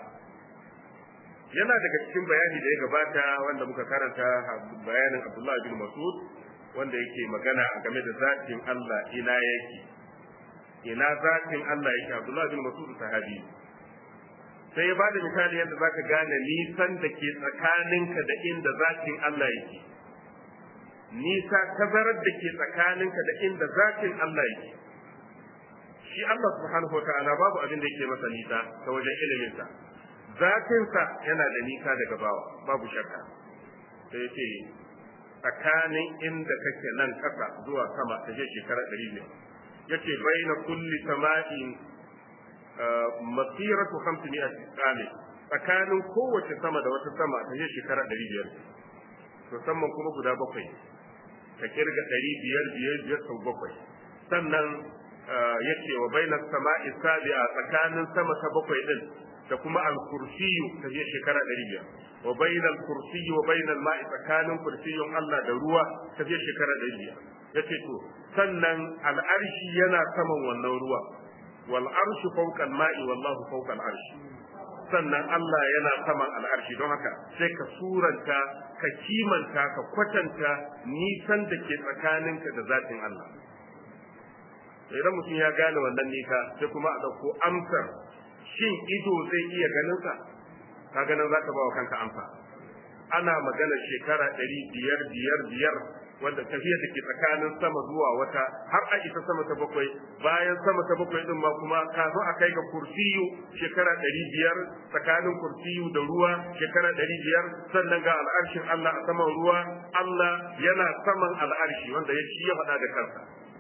yana daga cikin bayani da ya gabata wanda muka karanta bayanin Abdullah bin Mas'ud wanda yake magana game da zatin Allah ina yake ina zatin Allah yake Abdullah bin Mas'ud sahabi sai ya bada misali yadda zaka gane nisan da ke tsakaninka da inda zatin Allah yake nisa tazarar da ke tsakaninka da inda zatin Allah yake shi Allah subhanahu wataala babu abin da yake masa nisa ta wajen iliminsa zatinsa yana da nisa daga bawa babu shakka sai yace tsakanin inda kake nan ƙasa zuwa sama ta je shekara ɗari biyar yace baina kulli sama'in masiratu hamsin a tsakanin tsakanin kowace sama da wata sama ta je shekara ɗari biyar to samman kuma guda bakwai ka kirga ɗari biyar biyar biyar sau bakwai sannan yace wa baina sama'i sabi'a tsakanin sama ta bakwai din da kuma al-kursiyu ta je shekara ɗari biyar wa bainal kursiyi wa bainal ma'i tsakanin kursiyun Allah da ruwa ta je shekara ɗari biyar yace to sannan al'arshi yana saman wannan ruwa wal arshu fawqa al-ma'i wallahu fawqa al-arshi sannan Allah yana saman al'arshi don haka sai ka suranta ka kimanta ka kwatanta nisan da ke tsakaninka da zatin Allah idan mutum ya gane wannan nisa sai kuma a ɗauko amsar shin ido zai iya ganin sa ka ganin za ka ba wa kanka amsa ana magana shekara ɗari biyar biyar biyar wanda tafiyar da ke tsakanin sama zuwa wata har a isa sama ta bakwai bayan sama ta bakwai din ma kuma kafin a kai ga kursiyu shekara ɗari biyar tsakanin kursiyu da ruwa shekara ɗari biyar sannan ga al'arshin Allah a saman ruwa Allah yana saman al'arshi wanda ya shi ya faɗa da kansa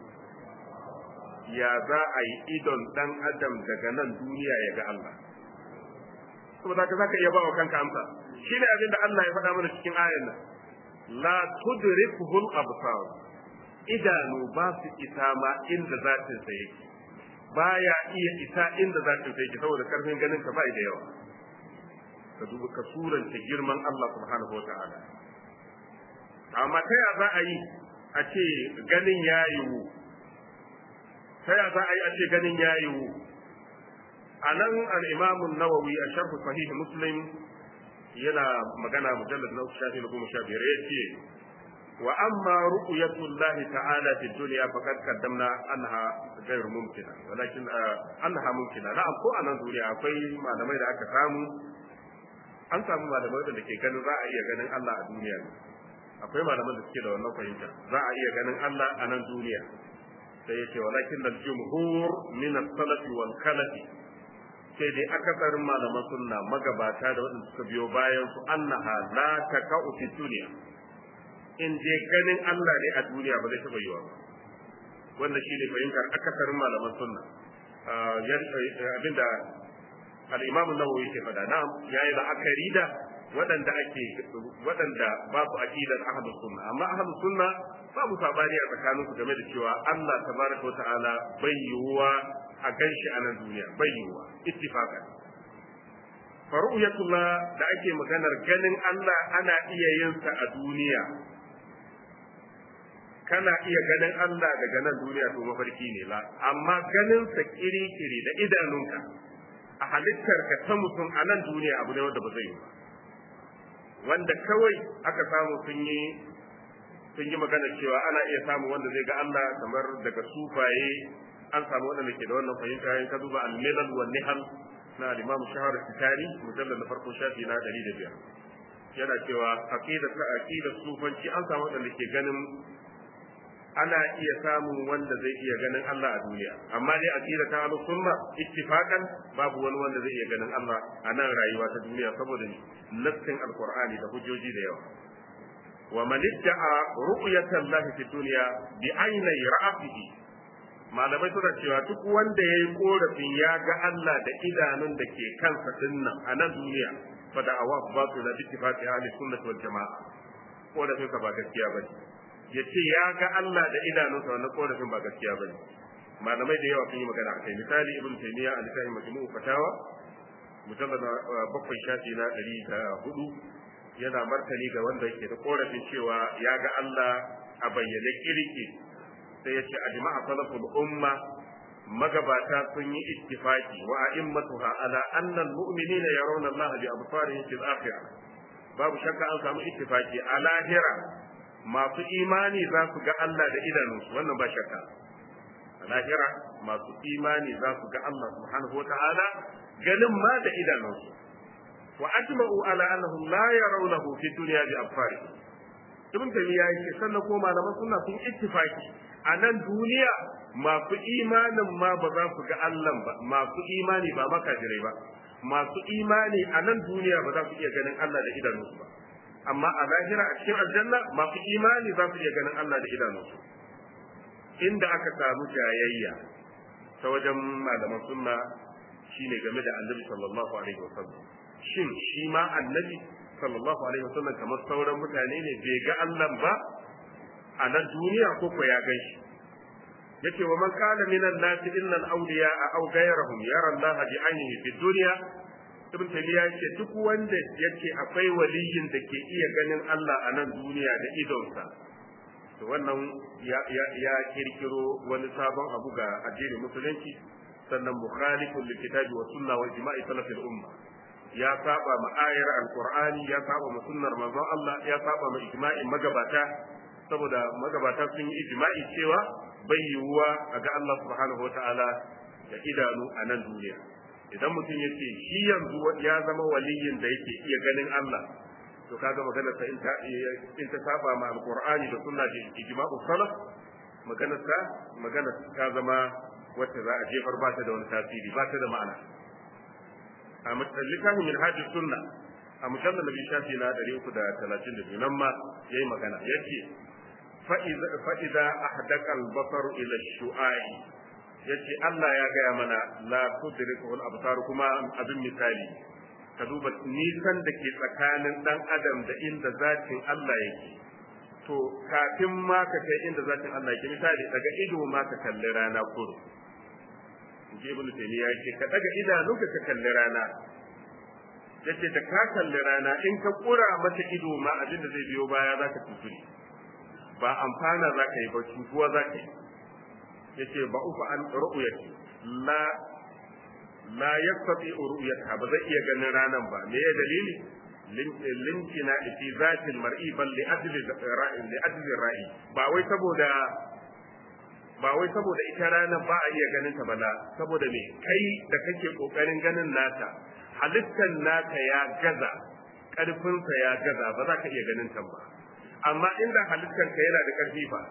ya za a yi idon ɗan adam daga nan duniya ya ga Allah saboda ka zaka iya ba wa kanka amsa shi ne abin da Allah ya faɗa mana cikin ayan nan la tudrikuhu al-absar idanu ba su isa ma inda zatin sa yake baya iya isa inda zatin sa yake saboda karfin ganin ka bai da yawa ka duba ka suranta girman Allah subhanahu wataala amma ta ya za a yi a ce ganin ya yiwu ta ya za a yi a ce ganin ya yiwu a nan al'imamun nawawi a sharhu sahih muslim yana magana mujallar na uku shafi na goma sha biyar ya ce wa amma ru'yatullahi ta'ala fi dunya faqad qaddamna anha ghayr mumkina walakin anha mumkina na'am ko anan duniya akwai malamai da aka samu an samu malamai da ke ganin za a iya ganin Allah a duniya akwai malaman da suke da wannan fahimta za a iya ganin Allah a nan duniya sai ya ce walakin dal jumhur min as-salafi wal khalafi sai dai akasarin malaman sunna magabata da waɗanda suka biyo bayan su annaha la taka'u fi dunya in je ganin Allah ne a duniya ba zai taɓa yiwa ba wannan shine fahimtar akasarin malaman sunna abinda al-imam an-nawawi ke faɗa na'am yayi la'akari da waɗanda ake waɗanda ba su aqidar ahlus sunna amma ahlus sunna babu sabani a tsakaninsu game da cewa Allah tabaraka wa ta'ala bai yiwuwa a ganshi a nan duniya bai yiwuwa ittifaqan faru'yatullah da ake maganar ganin Allah ana iya yin sa a duniya kana iya ganin Allah daga nan duniya to mafarki ne la amma ganin sa kiri-kiri da idanunka a halittar ka ta mutum a nan duniya abu ne wanda ba zai yi ba wanda kawai aka samu sun yi sun yi magana cewa ana iya samu wanda zai ga Allah kamar daga sufaye an samu wanda ke da wannan fahimta yayin ka duba al-milal wal nihal na al-imam shahar sitari mujallal na farko shafi na 105 yana cewa aqida ta aqida sufanci an samu wanda ke ganin ana iya samun wanda zai iya ganin Allah a duniya amma dai aqida ta ahlus sunna ittifaqan babu wani wanda zai iya ganin Allah a nan rayuwa ta duniya saboda nassin alqur'ani da hujjoji da yawa wa man idda'a ru'yata Allah fi dunya bi aynai ra'atihi malamai suna cewa duk wanda yayi korafin ya ga Allah da idanun da ke kansa dinnan a nan duniya fa da'awa batil bi ittifaqi ahli sunnah wal jamaa korafin ka ba gaskiya bane ya ce ya ga Allah da idanunsa wannan korafin ba gaskiya ba ne malamai da yawa sun yi magana a kai misali ibn taymiya a littafin majmu'u fatawa mujallad bakwai shafi na ɗari da hudu yana martani ga wanda yake da korafin cewa ya ga Allah a bayyane kirki sai ya ce ajma'a salaful umma magabata sun yi ittifaki wa a'immatuha ala anna al-mu'minina yarawna Allah bi absarihim fil akhirah babu shakka an samu ittifaki a lahira masu imani za su ga Allah da idanunsu wannan ba shakka a lahira masu imani za su ga Allah subhanahu wa ta'ala ganin ma da idanunsu wa ajma'u ala annahum la yarawnahu fi dunya bi absari ibn taymiya yake sannan ko malaman sunna sun ittifaki a nan duniya masu imanin ma ba za su ga Allah ba masu imani ba makajirai ba masu imani a nan duniya ba za su iya ganin Allah da idanunsu ba amma a lahira a cikin aljanna masu imani za su iya ganin Allah da idanunsu inda aka samu jayayya ta wajen malaman sunna shine game da annabi sallallahu alaihi wasallam shin shi ma annabi sallallahu alaihi wasallam kamar sauran mutane ne bai ga Allah ba a nan duniya ko ko ya gan shi yace wa man kana minan nasi inna al-awliya aw ghayrahum yara Allah bi ainihi fi dunya ibn taymiya yake duk wanda yake akwai waliyin da ke iya ganin Allah a nan duniya da idonsa to wannan ya, ya, ya kirkiro wani sabon abu ga addinin musulunci sannan mukhalifun lil kitabi wa sunna wa ijma'i salafil umma ya saba ma ayar alqur'ani ya saba ma sunnar manzon Allah ya saba ma ijma'in magabata saboda magabata sun yi ijma'i cewa bai yiwuwa a ga Allah subhanahu wa ta'ala da idanu a nan duniya idan mutum ya ce shi yanzu ya zama waliyin da yake iya ganin Allah to kaga maganar sa in ta in ta saba ma alqur'ani da sunna da ijma'u salaf maganar sa maganar ta zama wacce za a jefar ba ta da wani tasiri ba ta da ma'ana a littafin min hajji sunna a mujallar nabi shafi na 332 nan ma yayi magana yace fa'iza ahdaka al-basar ila shu'ai yace Allah ya gaya mana la tudrikuhu al-absar kuma abin misali ka duba nisan da ke tsakanin dan adam da inda zatin Allah yake to kafin ma ka kai inda zatin Allah ke misali daga ido ma ka kalli rana kuro je ibnu taymiya yake ka daga idanunka ka kalli rana yace da ka kalli rana in ka kura mata ido ma abin da zai biyo baya zaka tuturi ba amfana zaka yi ba cutuwa zaka yi yace ba ufa an ru'yati la la yastati ru'yata ba zai iya ganin ranan ba me ya dalili limkina fi zati mar'i bal li ajli ra'i li ajli ra'i ba wai saboda ba wai saboda ita ranar ba a iya ganin ta bala saboda me kai da kake kokarin ganin nata halittar naka ya gaza karfinsa ya gaza ba za ka iya ganin ta ba amma inda halittar ka yana da karfi ba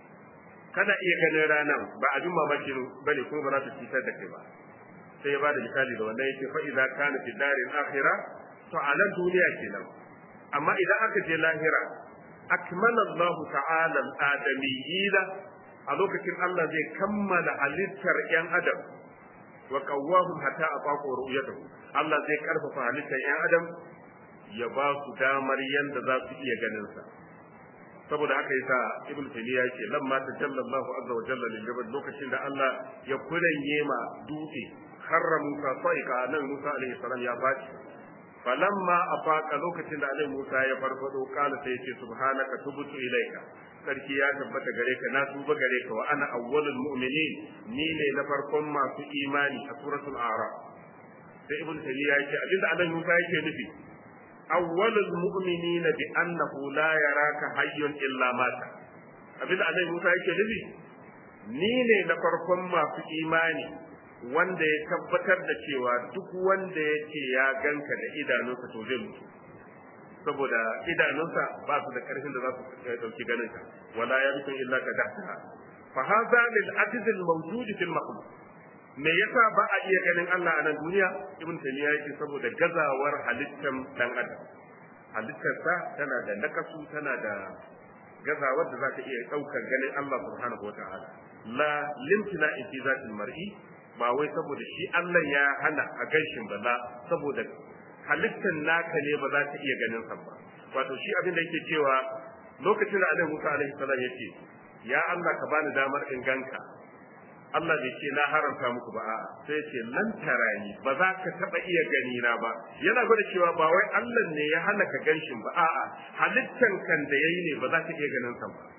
kana iya ganin ranar ba abin mamaki bane ko ba za ta cutar da kai ba sai ya bada misali da wannan yake fa idza kana fi daril akhirah to a nan duniya kenan amma idan aka je lahira akmala Allah ta'ala al-adamiyina a lokacin Allah zai kammala halittar ‘yan adam wa kawwahum hatta a fako ru'yatahu Allah zai karfafa halittar ‘yan adam ya ba su damar yanda za su iya ganin sa saboda haka yasa ibn taymiya yake lamma tajalla Allah azza wa jalla lil jabal lokacin da Allah ya kuranye ma dutse harra Musa saika nan Musa alaihi salam ya baci falamma afaka lokacin da alaihi Musa ya farfado kala sai yace subhanaka tubtu ilaika sarki ya tabbata gare ka na tuba gare ka wa ana awwalul mu'minin ni ne na farkon masu imani a suratul a'raf sai ibn taymiya yake abinda alaihi Musa yake nufi awwalul mu'minin bi annahu la yaraka hayyun illa mata abinda alaihi Musa yake nufi ni ne na farkon masu imani wanda ya tabbatar da cewa duk wanda ya ce ya ganka da idanunsa to zai mutu saboda idanunsa ba su da karfin da za su dauki ganin ka wala yabtun illa ka dahtaha fa hadha lil ajiz al mawjud fil makhluq me yasa ba a iya ganin Allah a nan duniya ibn taymiya yake saboda gazawar halittar dan adam halittarsa tana da nakasu tana da gazawar da za ta iya daukar ganin Allah subhanahu wataala la limtina fi zatil mar'i ba wai saboda shi Allah ya hana a gaishin ba la saboda halittar naka ne ba za ta iya ganin sa ba wato shi abin da yake cewa lokacin da Annabi Musa alaihi salam yace ya Allah ka bani damar in ganka Allah bai ce na haramta muku ba a'a sai ya ce lan tarani ba za ka taba iya gani na ba yana gwada cewa ba wai Allah ne ya hana ka ganshin ba a'a halittan kan da yayi ne ba za ka iya ganin sa ba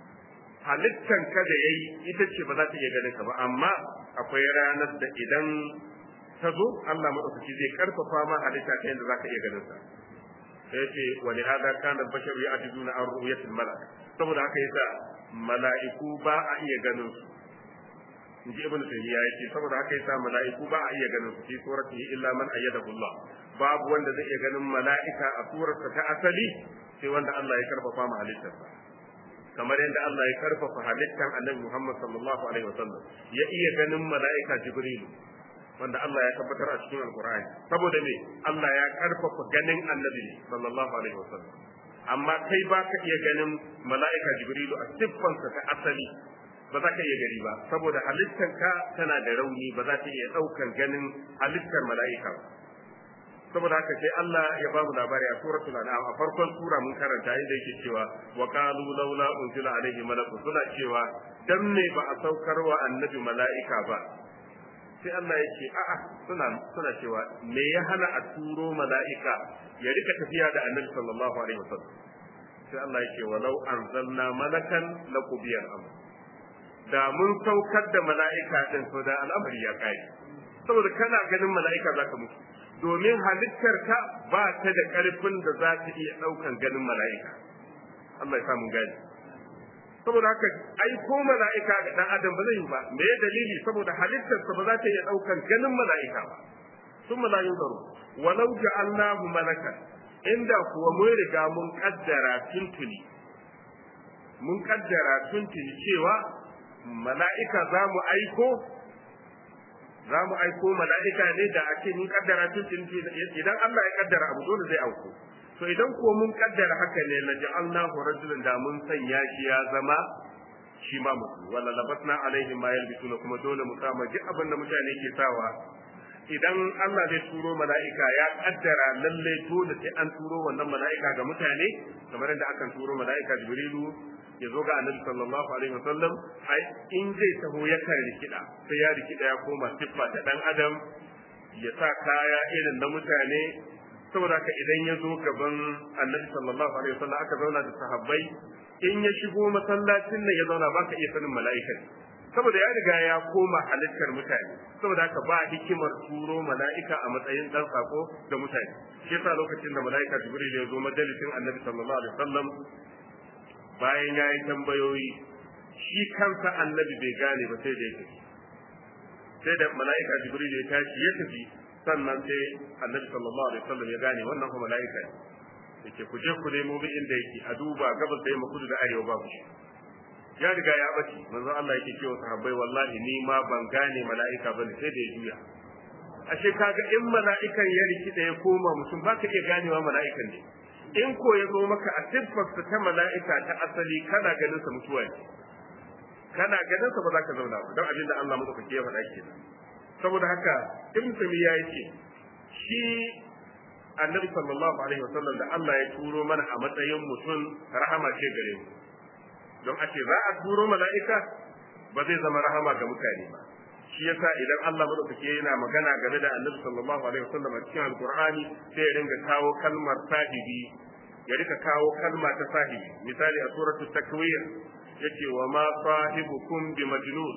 halittan ka da yayi ita ce ba za ta iya ganin ka ba amma akwai ranar da idan ta zo Allah madaukaki zai karfafa ma halitta ta yadda za ka iya ganin sa sai ce wa li hada kana basharu ya'jizuna an ru'yatil malak saboda haka yasa mala'iku ba a iya ganin su inji ibnu taymiya yake saboda haka yasa mala'iku ba a iya ganin su fi suratihi illa man ayyadahu Allah babu wanda zai iya ganin mala'ika a surarsa ta asali sai wanda Allah ya karfafa ma halittarsa kamar yadda Allah ya karfafa halittan Annabi Muhammad sallallahu alaihi wasallam ya iya ganin mala'ika Jibril wanda Allah ya tabbatar a cikin Alqur'ani saboda me Allah ya karfafa ganin Annabi sallallahu alaihi wasallam amma kai ba ka iya ganin mala'ika Jibril a siffansa ta asali ba za ka iya gani ba saboda halittanka tana da rauni ba za ta iya ɗaukar ganin halittar mala'ika ba saboda haka sai Allah ya ba mu labari a suratul an'am a farkon sura mun karanta inda yake cewa wa qalu laula unzila alaihi malakun suna cewa dan me ba a saukar wa annabi mala'ika ba sai Allah ya ce a'a suna suna cewa me ya hana a turo mala'ika ya rika tafiya da annabi sallallahu alaihi wasallam sai Allah ya ce walau anzalna malakan laqubiyal amr da mun saukar da mala'ika din to da al'amari ya kai saboda kana ganin mala'ika zaka mutu domin halittarka ba ta da ƙarfin da za ta iya ɗaukan ganin mala'ika. Allah ya samu gani. Saboda haka aiko mala'ika ga ɗan adam ba zai yi ba, me ya dalili saboda halittarsa ba za ta iya ɗaukan ganin mala'ika ba. Sun mala'in zaro, walau ja'alnahu malakan, inda kuwa mun riga mun kaddara tuntuni, mun kaddara tuntuni cewa mala'ika za mu aiko za mu aiko mala'ika ne da ake mun kaddara tun idan Allah ya kaddara abu dole zai auku to idan kuwa mun kaddara haka ne la ja'alnahu rajulan da mun sanya shi ya zama shi ma mutu wala labatna alaihim ma yalbisuna kuma dole mu kama duk abin da mutane ke sawa idan Allah zai turo mala'ika ya kaddara lalle dole sai an turo wannan mala'ika ga mutane kamar yadda akan turo mala'ika Jibrilu ya zo ga Annabi sallallahu alaihi wasallam ai in zai taho yakan rikida sai ya rikida ya koma siffa ta dan adam ya sa kaya irin na mutane saboda haka idan ya zo gaban Annabi sallallahu alaihi wasallam aka zauna da sahabbai in ya shigo masallacin nan ya zauna baka iya sanin mala'ika saboda ya riga ya koma halittar mutane saboda haka ba hikimar turo mala'ika a matsayin dan sako ga mutane shi yasa lokacin da mala'ika jibril ya zo majalisin annabi sallallahu alaihi wasallam bayan ya yi tambayoyi shi kansa annabi bai gane ba sai da ya tafi sai da mala'ika jibril ya tashi ya tafi sannan sai annabi sallallahu alaihi wasallam ya gane wannan kuma mala'ika ne yake ku je ku nemo bi inda yake a duba gabas da yamma kudu da arewa babu shi ya riga ya bace manzo Allah yake cewa sahabbai wallahi ni ma ban gane mala'ika bane sai da ya juya ashe kaga in mala'ikan ya rikida ya koma mutum baka iya ganewa mala'ikan ne in ko ya zo maka a siffarsa ta mala'ika ta asali kana ganin sa mutuwa ne kana ganin sa ba za ka zauna ba don abin da Allah madaukake ya faɗa kenan saboda haka ibn tamiya yace shi annabi sallallahu alaihi wasallam da Allah ya turo mana a matsayin mutum rahama ce gare mu don a ce za a turo mala'ika ba zai zama rahama ga mutane ba shi yasa idan Allah madaukake yana magana game da annabi sallallahu alaihi wasallam a cikin alqur'ani sai ya ringa kawo kalmar sahibi ya rika kawo kalma ta sahibi misali a suratul takwir yace wa ma sahibukum bi majnun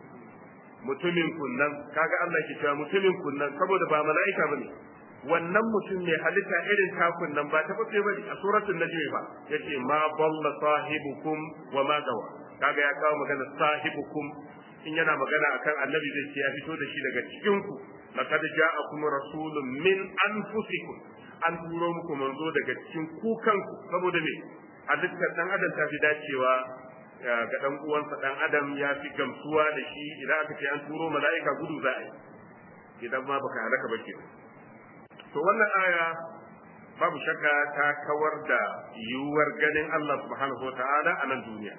mutumin kunnan kaga Allah ke cewa mutumin kunnan saboda ba mala'ika bane wannan mutum mai halitta irin takun nan ba ta bace bane a suratul najm ba yace ma dalla sahibukum wa ma gawa kaga ya kawo magana sahibukum in yana magana akan annabi zai ce ya fito da shi daga cikin ku laqad ja'akum rasulun min anfusikum an turo muku manzo daga cikin ku kanku saboda me halittar dan adam ta fi dacewa ga dan uwansa dan adam ya fi gamsuwa da shi idan aka ce an turo mala'ika gudu za a yi idan ma baka halaka ba kenan to wannan aya babu shakka ta kawar da yiwuwar ganin Allah subhanahu wata'ala a nan duniya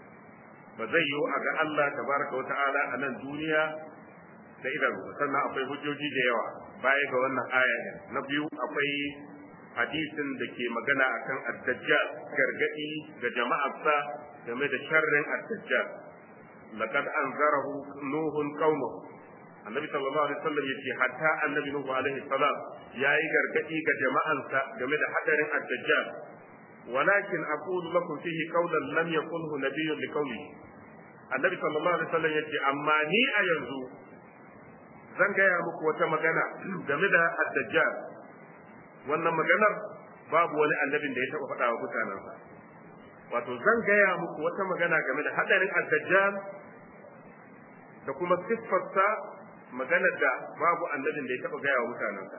ba zai yiwu a ga Allah tabaraka wata'ala a nan duniya da idanu sannan akwai hujjoji da yawa baya ga wannan aya na biyu akwai hadisin da ke magana akan ad-dajjal gargadi ga jama'arsa game da sharrin ad-dajjal laqad anzarahu nuhun qaumahu annabi sallallahu alaihi wasallam yace hatta annabi nuhu alaihi salam yayi gargadi ga jama'ansa game da hadarin ad-dajjal walakin aqulu lakum fihi qawlan lam yaqulhu nabiyyun liqawli annabi sallallahu alaihi wasallam yace amma ni a yanzu zan gaya muku wata magana game da ad-dajjal wannan maganar babu wani annabin da ya taba faɗa wa mutanensa wato zan gaya muku wata magana game da hadarin ad-dajjal da kuma siffarsa maganar da babu annabin da ya taba gaya wa mutanensa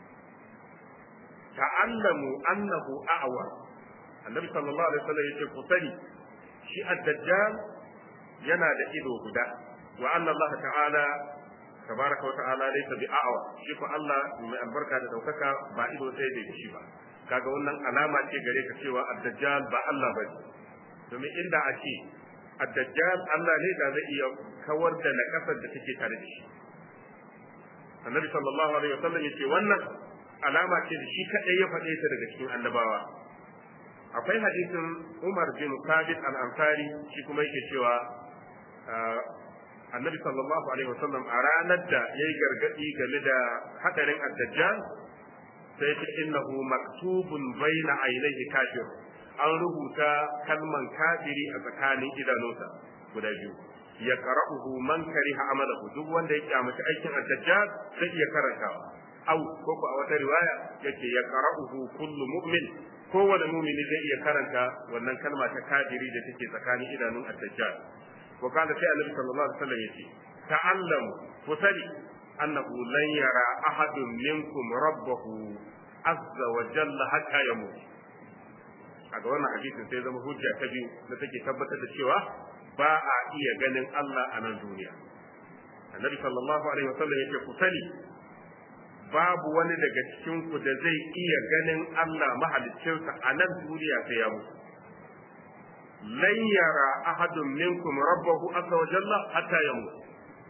ta'allamu annahu a'wa annabi sallallahu alaihi wasallam yace ku sani shi ad-dajjal yana da ido guda wa anna Allah ta'ala tabaraka wa ta'ala laysa bi a'wa shi ko Allah mai albarka da daukaka ba ido sai da shi ba kaga wannan alama ce gare ka cewa ad-dajjal ba Allah bane domin inda a ce ad-dajjal Allah ne da zai iya kawar da nakasar da take tare da shi annabi sallallahu alaihi wasallam yace wannan alama ce da shi kadai ya faɗe ta daga cikin annabawa akwai hadisin Umar bin Thabit al-Ansari shi kuma yake cewa annabi sallallahu alaihi wasallam a ranar da yayi gargadi game da hadarin ad-dajjal sai ce innahu maktubun baina ainihi kafir an rubuta kalman kafiri a tsakanin idanunsa guda biyu ya qara'uhu man kariha amalahu duk wanda ya kyamaci aikin ad-dajjal zai iya karantawa au ko ko a wata riwaya yake ya qara'uhu kullu mu'min kowane mumini zai iya karanta wannan kalma ta kafiri da take tsakanin idanun ad-dajjal wa kana sai annabi sallallahu alaihi wasallam yace ta'allamu ku sani annahu lan yara ahadun minkum rabbahu azza wa jalla hatta yamut a ga wannan hadisin sai zama hujja ta biyu da take tabbatar da cewa ba a iya ganin Allah a nan duniya annabi sallallahu alaihi wasallam yace ku sani babu wani daga cikin ku da zai iya ganin Allah mahaliccinsa a nan duniya sai ya mutu lan yara ahadun minkum rabbahu azza wa jalla hatta yamut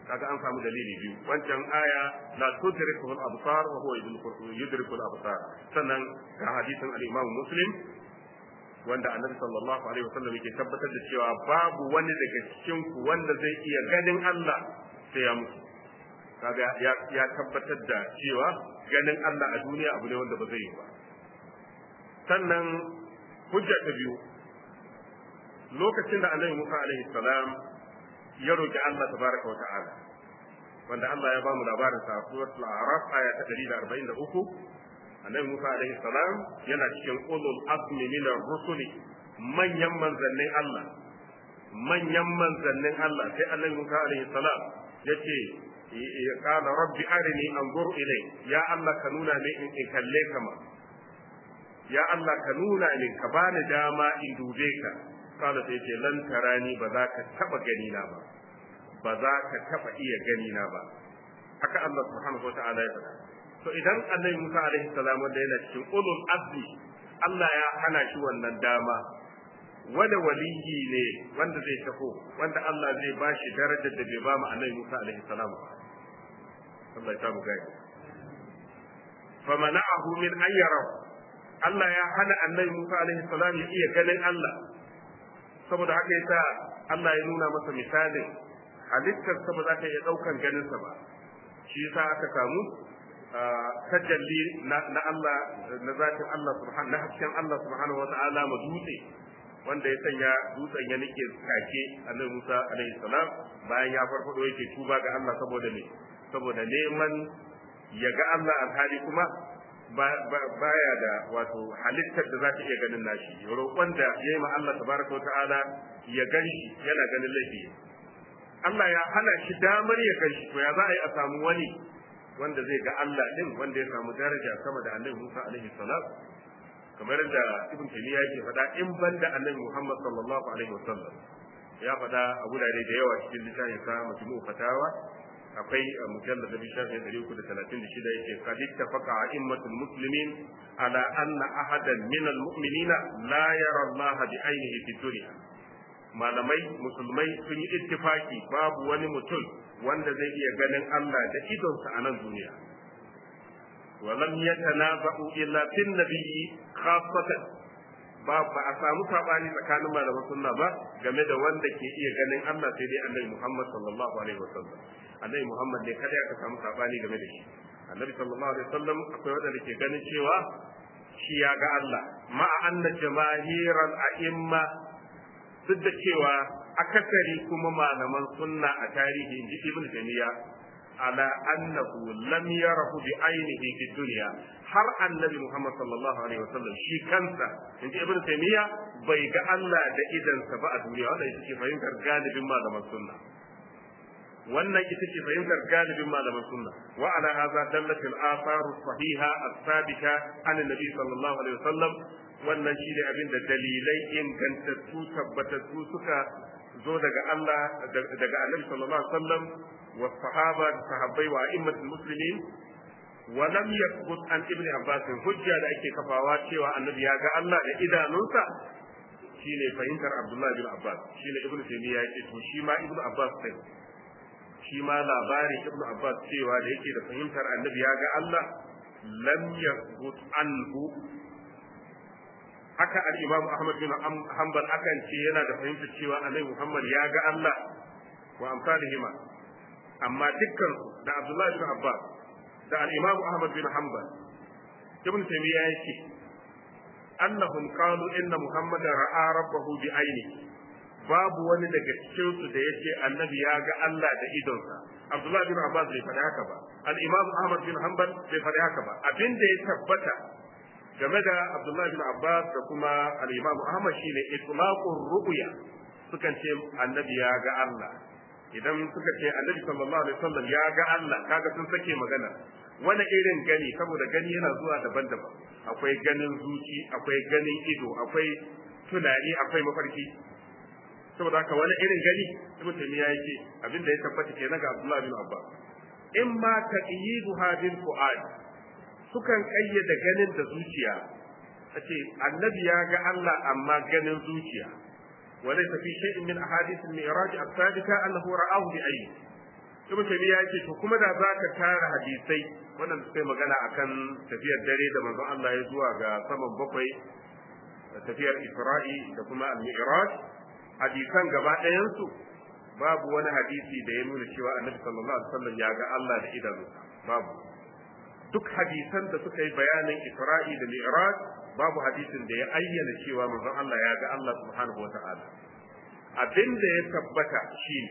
kaga an samu dalili biyu wancan aya la tudrikuhu al-absar wa huwa yudriku al-absar sannan ga hadisin al-Imam Muslim wanda Annabi sallallahu alaihi wasallam yake tabbatar da cewa babu wani daga cikin ku wanda zai iya ganin Allah sai ya mutu kaga ya, ya tabbatar da cewa ganin Allah a duniya abu ne wanda ba zai yi ba sannan hujja ta biyu lokacin da Annabi Musa alaihi salam ya roki Allah tabaraka wa ta'ala wanda Allah ya ba mu labarin sa suratul a'raf aya ta 143 annabi Musa alaihi salam yana cikin ulul azmi min ar-rusuli manyan manzannin Allah manyan manzannin Allah sai annabi Musa alaihi salam yace ya kana rabbi arini anzur ilai ya Allah ka nuna min in kalle ka ma ya Allah ka nuna min ka bani dama in dube ka kala sai ce lan tarani ba za ka taba gani na ba ba za ka taba iya gani na ba haka Allah subhanahu wa ta'ala ya faɗa to idan annabi Musa alaihi salam wanda yana cikin ulul azmi Allah ya hana shi wannan dama wanda waliyi ne wanda zai taho wanda Allah zai ba shi darajar da bai ba mu annabi Musa alaihi salam Allah ya samu gani famana'ahu min an yarahu Allah ya hana annabi Musa alaihi salam ya iya ganin Allah saboda haka yasa Allah ya nuna masa misalin halittarsa ba za ta iya ɗaukan ganinsa ba shi yasa aka samu tajalli na Allah na zatin Allah subhanahu na hasken Allah subhanahu wata'ala ma dutse wanda ya sanya dutsen ya nike take annabi Musa alaihi salam bayan ya farfado yake tuba ga Allah saboda ne saboda neman ya ga Allah alhali kuma baya da wato halittar da za ta iya ganin nashi roƙon da ya yi ma Allah tabaraka wa ta'ala ya gan shi yana ganin laifi Allah ya hana shi damar ya gan shi to ya za a yi a samu wani wanda zai ga Allah din wanda ya samu daraja sama da Annabi Musa alaihi salam kamar da Ibn Taymiyyah yake faɗa in banda Annabi Muhammad sallallahu alaihi wasallam ya faɗa a gurare da yawa cikin littafin sa Majmu'u Fatawa akwai mujallad bi shafin 336 yake qad ittafaqa a'immatul muslimin ala anna ahadan min al-mu'minina la yara Allah bi ainihi fi dunya malamai musulmai sun yi ittifaki babu wani mutum wanda zai iya ganin Allah da idonsa a nan duniya walam yatanaza'u illa fin nabiyyi khassatan ba ba a samu sabani tsakanin malaman sunna ba game da wanda ke iya ganin Allah sai dai Annabi Muhammad sallallahu alaihi wasallam Annabi Muhammad ne kada aka samu sabani game da shi Annabi sallallahu alaihi wasallam akwai wanda ke ganin cewa shi ya ga Allah ma'a anna jamahiral a'imma duk da cewa akasari kuma malaman sunna a tarihi inji ibn taymiya ala annahu lam yarahu bi ainihi fi dunya har annabi muhammad sallallahu alaihi wasallam shi kansa inji ibn taymiya bai ga Allah da idansa ba a duniya wanda ita ce fahimtar galibin malaman sunna wannan ita ce fahimtar galibin malaman sunna wa ala hadha dallat al athar sahiha as-sabita an annabi sallallahu alaihi wasallam wannan shi ne abin da dalilai ingantattu tabbatattu suka zo daga Allah daga Annabi sallallahu alaihi wasallam wa sahaba da sahabbai wa a'immatul muslimin wa lam yathbut an ibn Abbas hujja da ake kafawa cewa Annabi ya ga Allah da idanunsa shine fahimtar Abdullah bin Abbas shine ibn Taymiyyah yake to shi ma ibn Abbas sai shi ma labarin ibn Abbas cewa da yake da fahimtar Annabi ya ga Allah lam yathbut anhu haka al-Imam Ahmad bin Hanbal akan ce yana da fahimtar cewa Annabi Muhammad ya ga Allah wa amsalihima amma dukkan da Abdullah bin Abbas da al-Imam Ahmad bin Hanbal Ibn Taymiyyah yake annahum qalu inna Muhammadan ra'a rabbahu bi ainihi babu wani daga cikin su da yace Annabi ya ga Allah da idonsa Abdullah bin Abbas bai faɗi haka ba al-Imam Ahmad bin Hanbal bai faɗi haka ba abin da ya tabbata game da Abdullahi bin Abbas da kuma al-Imam Ahmad shine itlaqur ru'ya sukan ce annabi ya ga Allah idan suka ce annabi sallallahu alaihi wasallam ya ga Allah kaga sun sake magana wani irin gani saboda gani yana zuwa daban-daban akwai ganin zuci akwai ganin ido akwai tunani akwai mafarki saboda haka wani irin gani ibn taymiya yake abin da ya tabbata kenan ga Abdullahi bin Abbas in ma taqyiduha bil fu'ad sukan kayyada ganin da zuciya a ce annabi ya ga Allah amma ganin zuciya وليس في شيء من أحاديث المعراج الثابتة أنه رآه بعينه ibn taymiya yake to kuma da zaka tara hadisai wannan suka magana akan tafiyar dare da manzon Allah ya zuwa ga saman bakwai tafiyar Isra'i da kuma al-Mi'raj hadisan gaba ɗayan su babu wani hadisi da ya nuna cewa Annabi sallallahu alaihi wasallam ya ga Allah da idanu babu duk hadisan da suka yi bayanin Isra'i da Mi'raj babu hadisin da ya ayyana cewa manzon Allah ya ga Allah subhanahu wata'ala abin da ya tabbata shi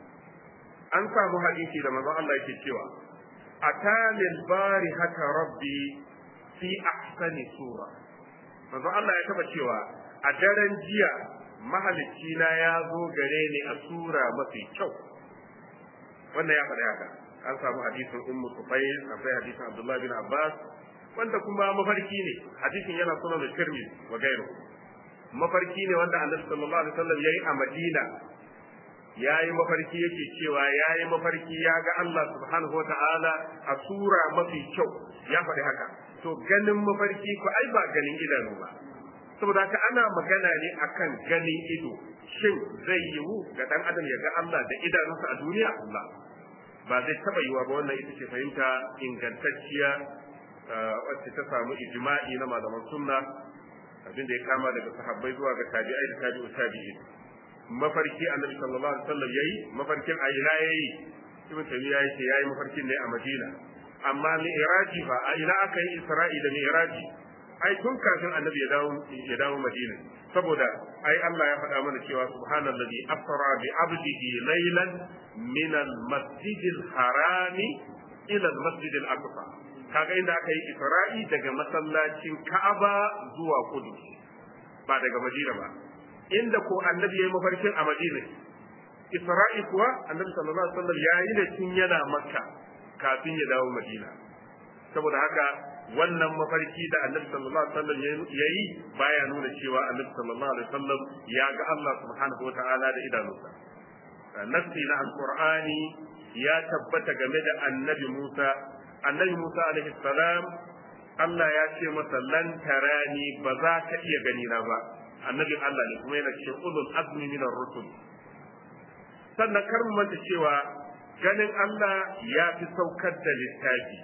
an samu hadisi da manzon Allah yake cewa atanil bari haka rabbi fi ahsani sura manzon Allah ya taba cewa a daren jiya mahalicci na ya zo gare ni a sura mafi kyau wannan ya faɗi haka an samu hadisin ummu sufayl akwai hadisin abdullahi bin abbas wanda kuma mafarki ne hadisin yana sunan tirmidhi wa gairu mafarki ne wanda annabi sallallahu alaihi wasallam yayi a madina yayi mafarki yake cewa yayi mafarki ya ga Allah subhanahu wataala a sura mafi kyau ya faɗi haka to ganin mafarki ko ai ba ganin idanu ba saboda haka ana magana ne akan ganin ido shin zai yiwu ga dan adam ya ga Allah da idanunsa a duniya Allah ba zai taba yiwa ba wannan ita ce fahimta ingantacciya wacce ta samu ijma'i na malaman sunna abin da ya kama daga sahabbai zuwa ga tabi'ai da tabi'u tabi'i mafarki annabi sallallahu alaihi wasallam yayi mafarkin a ina yayi ibn tabi'a yace yayi mafarkin ne a madina amma mi'raji fa a ina aka yi isra'i da mi'raji ai tun kafin annabi ya dawo ya dawo madina saboda ai Allah ya faɗa mana cewa subhanallazi asra bi abdihi laylan min al-masjid al-harami ila al-masjid al-aqsa kaga inda aka yi isra'i daga masallacin Ka'aba zuwa Kudu ba daga Madina ba inda ko annabi yayi mafarkin a Madina Isra'i kuwa annabi sallallahu alaihi wasallam yayi da tun yana Makka kafin ya dawo Madina saboda haka wannan mafarki da annabi sallallahu alaihi wasallam yayi baya nuna cewa annabi sallallahu alaihi wasallam ya ga Allah subhanahu wataala da idanunsa nassi na alqur'ani ya tabbata game da annabi Musa annabi Musa alaihi salam Allah ya ce masa lan tarani ba za ka iya gani na ba annabin Allah ne kuma yana cikin ulul azmi min ar-rusul sannan kar mu manta cewa ganin Allah ya fi saukar da littafi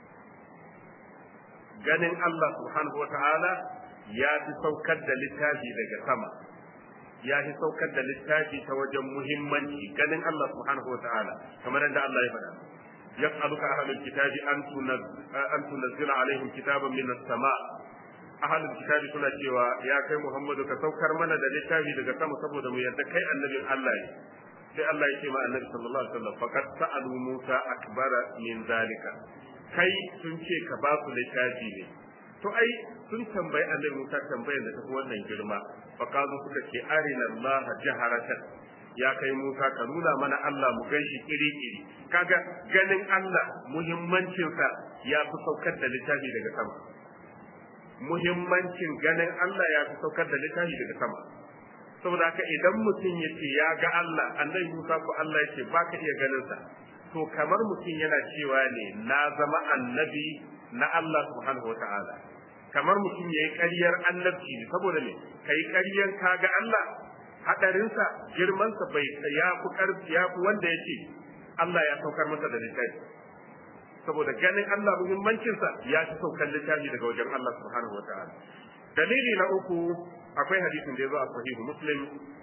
ganin Allah subhanahu wa ta'ala ya fi saukar da littafi daga sama ya fi saukar da littafi ta wajen muhimmanci ganin Allah subhanahu wa ta'ala kamar yadda Allah ya faɗa yas'aluka ahlul kitabi an an tunzila alaihim kitaban min as-sama ahlul kitabi suna cewa ya kai Muhammadu ka saukar mana da littafi daga sama saboda mu yarda kai annabin Allah ne sai Allah ya ce ma annabi sallallahu alaihi wasallam faqad sa'alu Musa akbara min zalika kai sun ce ka ba su littafi ne to ai sun tambayi annabi Musa tambayar da tafi wannan girma fa kazo suka ce arina Allah jaharatan ya kai Musa ka nuna mana Allah mu ganshi kiri-kiri kaga ganin Allah muhimmancin sa ya fi saukar da littafi daga sama muhimmancin ganin Allah ya fi saukar da littafi daga sama saboda haka idan mutum ya ce ya ga Allah annabi Musa ko Allah ya ce ba ka iya ganin sa to kamar mutum yana cewa ne na zama annabi na Allah subhanahu wa ta'ala kamar mutum ya yi ƙaryar annabci ne saboda ne ka yi ƙaryar ka ga Allah haɗarinsa girmansa bai ya fi ƙarfi ya fi wanda ya ce Allah ya saukar masa da littafi saboda ganin Allah muhimmancinsa ya fi saukar littafi daga wajen Allah subhanahu wa ta'ala dalili na uku akwai hadisin da ya zo a sahihu muslim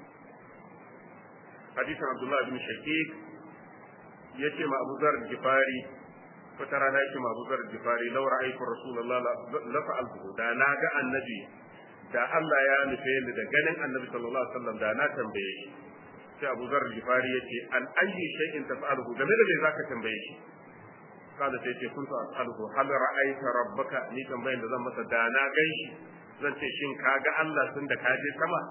hadisin Abdullah bin Shaqiq yace ma Abu Zar Gifari wata rana yake ma Abu Zar Gifari law ra'aytu Rasulullah la fa'altu da na ga annabi da Allah ya nufe ni da ganin annabi sallallahu alaihi wasallam da na tambaye shi sai Abu Zar Gifari yace an ayyi shay'in taf'aluhu game da me zaka tambaye shi kada sai ce kuntu as'aluhu hal ra'aita rabbaka ni tambayin da zan masa da na ganshi zan ce shin ka ga Allah tun da ka je sama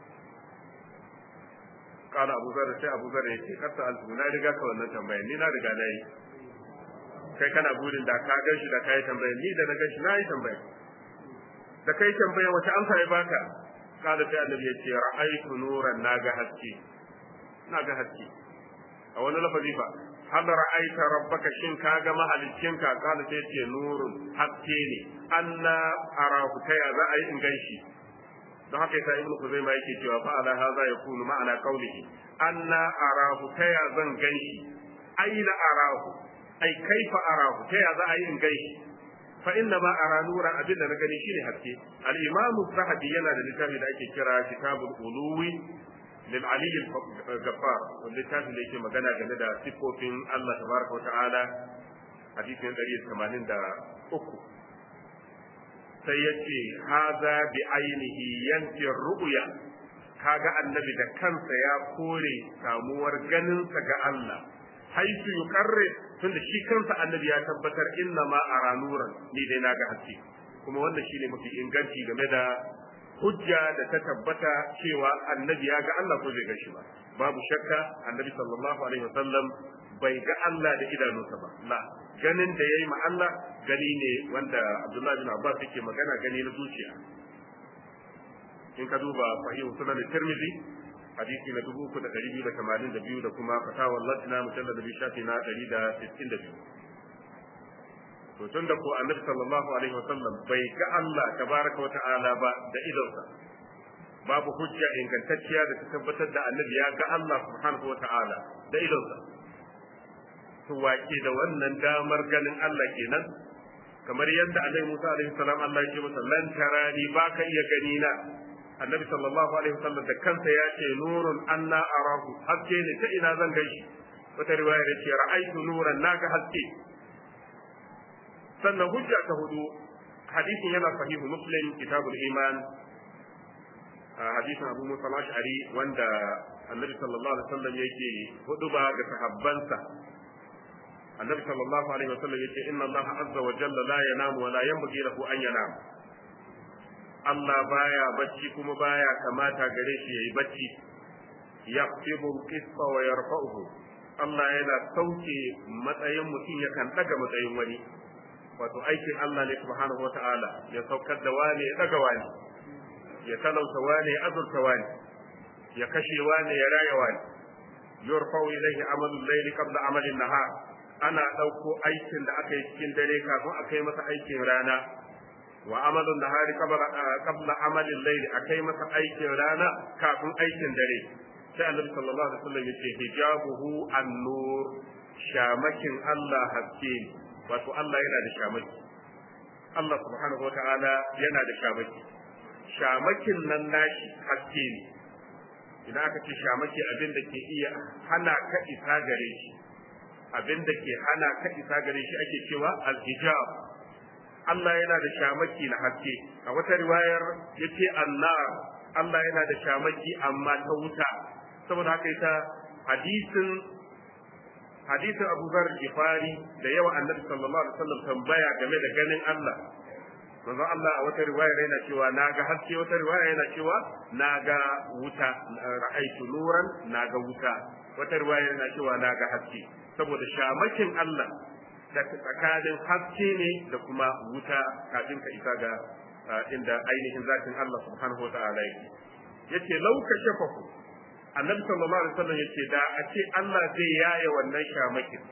kala abu zar sai abu zar yake kasa alfu na riga ka wannan tambayar ni na riga na yi kai kana burin da ka gan shi da ka yi tambayar ni da na gan shi na yi tambayar da kai tambayar wace amsa ya baka kala sai annabi ya ce ra'aytu nuran na ga haske na ga haske a wani lafazi fa hal ra'aita rabbaka shin ka ga mahaliccinka kala sai ce nurun haske ne anna arahu ta ya za a yi in gan shi don haka yasa ibnu kuzaima yake cewa fa ala hadha yakunu ma'ana qawlihi anna arahu ta ya zan ganshi aina arahu ai kaifa arahu ta ya za a yi in gaishe fa inna ma ara nuran abin da na gani shine haske al-imam zahabi yana da littafi da ake kira kitabul uluwi lil ali al-ghaffar wanda littafin da yake magana game da sifofin Allah tabaraka wa ta'ala hadisin 183 sai yace haza bi ainihi yanfi ru'ya kaga annabi da kansa ya kore samuwar ganinsa ga Allah haitu yuqarri tunda shi kansa annabi ya tabbatar inna ma ara nuran ni dai naga haske kuma wannan shine mafi inganci game da hujja da ta tabbata cewa annabi ya ga Allah ko bai ga shi ba babu shakka annabi sallallahu alaihi wasallam bai ga Allah da idanunsa ba la ganin da yayi ma Allah gani ne wanda Abdullah bin Abbas yake magana gani na zuciya in ka duba sahihu sunan Tirmidhi hadisi na dubu uku da ɗari biyu da tamanin da biyu da kuma fatawar latina mujallar da biyu shafi na ɗari da sittin da biyu to tun da ko annabi sallallahu alaihi wa sallam bai ga Allah tabaraka wa ta'ala ba da idonsa babu hujja ingantacciya da ta tabbatar da annabi ya ga Allah subhanahu wa ta'ala da idonsa to wake da wannan damar ganin Allah kenan kamar yadda annabi Musa alaihi salam Allah ya ce masa lan tarani baka iya gani na annabi sallallahu alaihi wasallam da kansa ya ce nurun anna arahu haske ne ta ina zan gaishe wata riwaya da ce ra'aitu nuran naga haske sannan hujja ta hudu hadisin yana sahihu muslim kitabul iman hadisin abu musa ash'ari wanda annabi sallallahu alaihi wasallam yake huduba ga sahabbansa annabi sallallahu alaihi wasallam yake inna allaha azza wa jalla la yanamu wa la yanbaghi lahu an yanam Allah baya bacci kuma baya kamata gare shi yayi bacci yaqtibu al-qisṭa wa yarfa'uhu Allah yana sauke matsayin mutum yakan daga matsayin wani wato aikin Allah ne subhanahu wata'ala ya saukar da wani ya daga wani ya talauta wani ya azurta wani ya kashe wani ya raya wani yurfa'u ilayhi amalu al-layli qabla amali an-nahar ana dauko aikin da aka yi cikin dare kafin a kai masa aikin rana wa amalun nahari qabla amalin layli akai masa aikin rana kafin aikin dare sai annabi sallallahu alaihi wasallam yace hijabuhu an-nur shamakin Allah haske wato Allah yana da shamaki Allah subhanahu wata'ala yana da shamaki shamakin nan nashi haske ne idan aka ce shamaki abin da ke iya hana ka isa gare shi abin da ke hana ka isa gare shi ake cewa al-hijab Allah yana da shamaki na haske a wata riwayar yace annar Allah yana da shamaki amma ta wuta saboda haka ita hadisin hadisin Abu Zar Gifari da yawa Annabi sallallahu alaihi wasallam tambaya game da ganin Allah manzo Allah a wata riwaya yana cewa naga haske wata riwaya yana cewa naga wuta ra'aitu nuran naga wuta wata riwaya yana cewa naga haske saboda shamakin Allah da tsakanin haske ne da kuma wuta kafin ka isa ga inda ainihin zatin Allah subhanahu wa ta'ala yake yace lauka shafahu annabi sallallahu alaihi wasallam yace da a ce Allah zai yaye wannan shamakin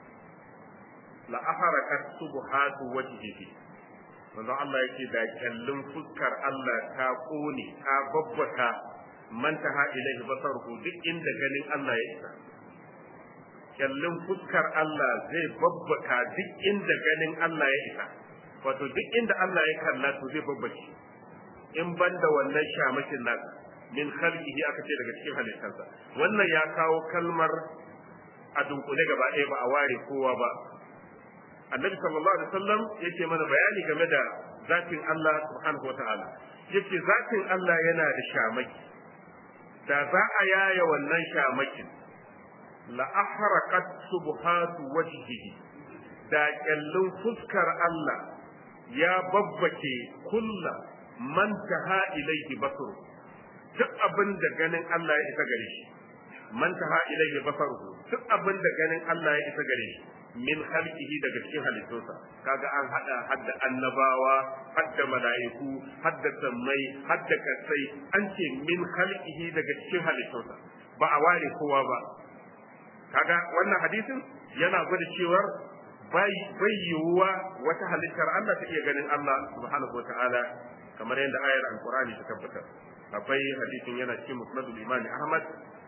la aharakat subhatu wajhihi manzo Allah yake da kallon fuskar Allah ta kone ta babbata mantaha ilaihi basaruhu duk inda ganin Allah ya isa kyallin fuskar Allah zai babbaka duk inda ganin Allah ya isa wato duk inda Allah ya kalla to zai babbace in banda wannan shamakin nasa min khalqihi aka ce daga cikin halittarsa wannan ya kawo kalmar a dunkule gaba ɗaya ba a ware kowa ba annabi sallallahu alaihi wasallam yake mana bayani game da zatin Allah subhanahu wataala yake zatin Allah yana da shamaki da za a yaya wannan shamakin la'aharaqat subhatu wajhihi da kyallin fuskar Allah ya babbake kulla man taha ilayhi basru duk abin da ganin Allah ya isa gare shi man taha ilayhi basaruhu duk abin da ganin Allah ya isa gare shi min khalqihi daga cikin halittunsa kaga an hada hadda annabawa hadda mala'iku hadda sammai hadda kasai an ce min khalqihi daga cikin halittunsa ba a ware kowa ba kaga wannan hadisin yana gwada cewar bai bai yiwuwa wata halittar Allah ta iya ganin Allah subhanahu wataala kamar yadda ayar alqur'ani ta tabbatar akwai hadisin yana cikin musnadul imam Ahmad